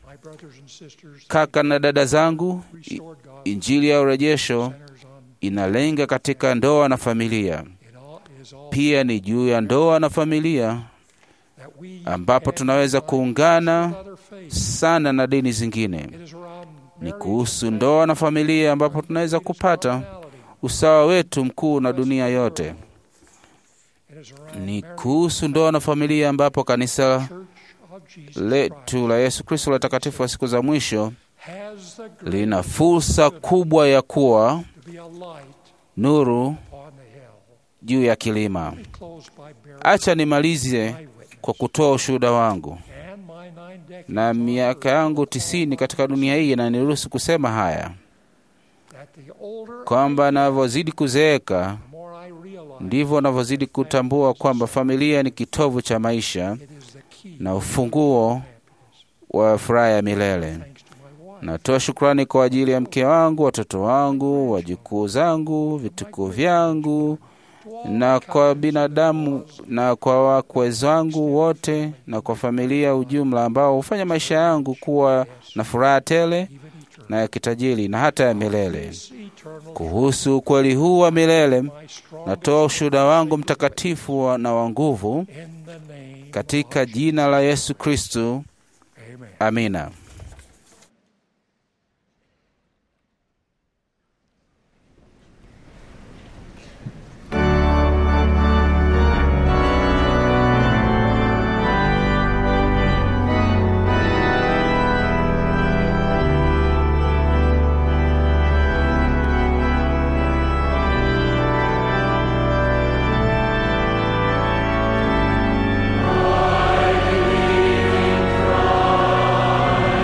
Kaka na dada zangu, Injili ya urejesho inalenga katika ndoa na familia. Pia ni juu ya ndoa na familia ambapo tunaweza kuungana sana na dini zingine. Ni kuhusu ndoa na familia, ambapo tunaweza kupata usawa wetu mkuu na dunia yote. Ni kuhusu ndoa na familia, ambapo kanisa letu la Yesu Kristo la takatifu wa siku za mwisho lina fursa kubwa ya kuwa nuru juu ya kilima. Acha nimalize kwa kutoa ushuhuda wangu, na miaka yangu tisini katika dunia hii inaniruhusu kusema haya kwamba navyozidi kuzeeka ndivyo navyozidi kutambua kwamba familia ni kitovu cha maisha na ufunguo wa furaha ya milele. Natoa shukrani kwa ajili ya mke wangu, watoto wangu, wajukuu zangu, vitukuu vyangu na kwa binadamu na kwa wakwe zangu wote na kwa familia ujumla, ambao hufanya maisha yangu kuwa na furaha tele na ya kitajiri na hata ya milele. Kuhusu ukweli huu wa milele, natoa ushuhuda wangu mtakatifu wa- na wa nguvu katika jina la Yesu Kristu. Amina. I believe in Christ.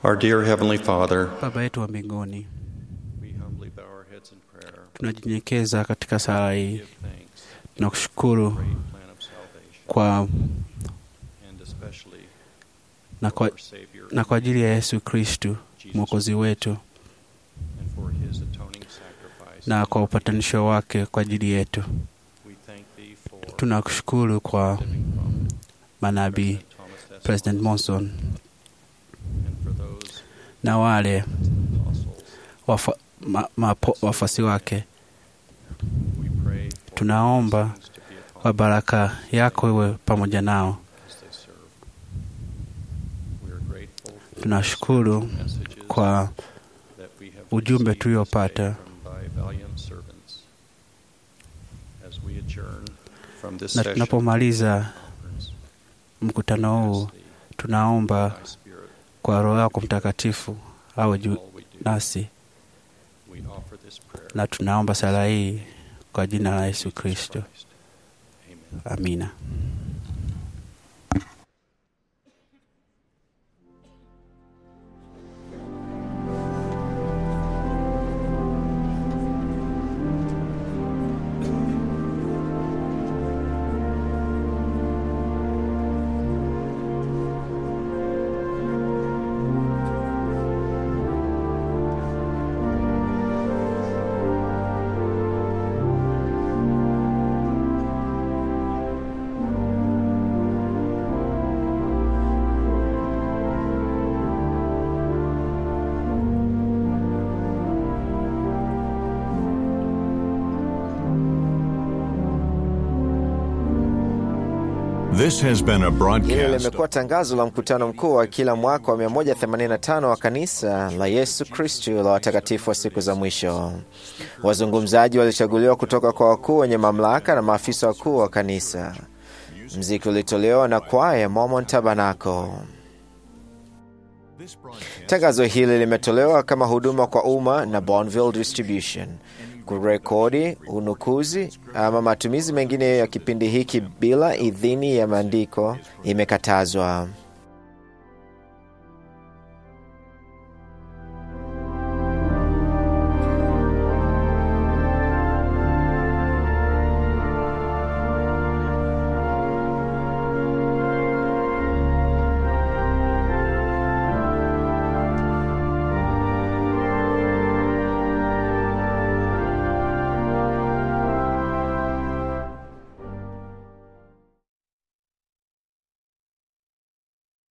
Our dear Heavenly Father, Baba yetu wa mbinguni, we humbly bow our heads in prayer. tunajinyenyekeza katika sala hii, Give thanks tunakushukuru for the great plan of salvation, kwa and especially na kwa, our Savior, na kwa ajili ya Yesu Kristu mwokozi wetu and for His atoning sacrifice. na kwa upatanisho wake kwa ajili yetu. We thank Thee for Tunakushukuru kwa manabii President Monson and for those na wale wafa, ma, mapo, wafuasi wake. we pray for Tunaomba kwa baraka yako iwe pamoja nao. as they serve. We are grateful for Tunashukuru messages kwa that we have ujumbe received tuliopata. from Thy valiant servants. As we adjourn from this na session tunapomaliza mkutano huu, tunaomba kwa Roho yako Mtakatifu awe juu nasi, we offer this prayer na tunaomba sala hii kwa jina la Yesu Kristo, amina. This has been a Hili broadcast. limekuwa tangazo la mkutano mkuu wa kila mwaka wa 185 wa kanisa la Yesu Kristu la watakatifu wa siku za mwisho. Wazungumzaji walichaguliwa kutoka kwa wakuu wenye mamlaka na maafisa wakuu wa kanisa. Mziki ulitolewa na kwaya Mormon Tabernacle. Tangazo hili limetolewa kama huduma kwa umma na Bonneville Distribution. Kurekodi, unukuzi ama matumizi mengine ya kipindi hiki bila idhini ya maandiko imekatazwa.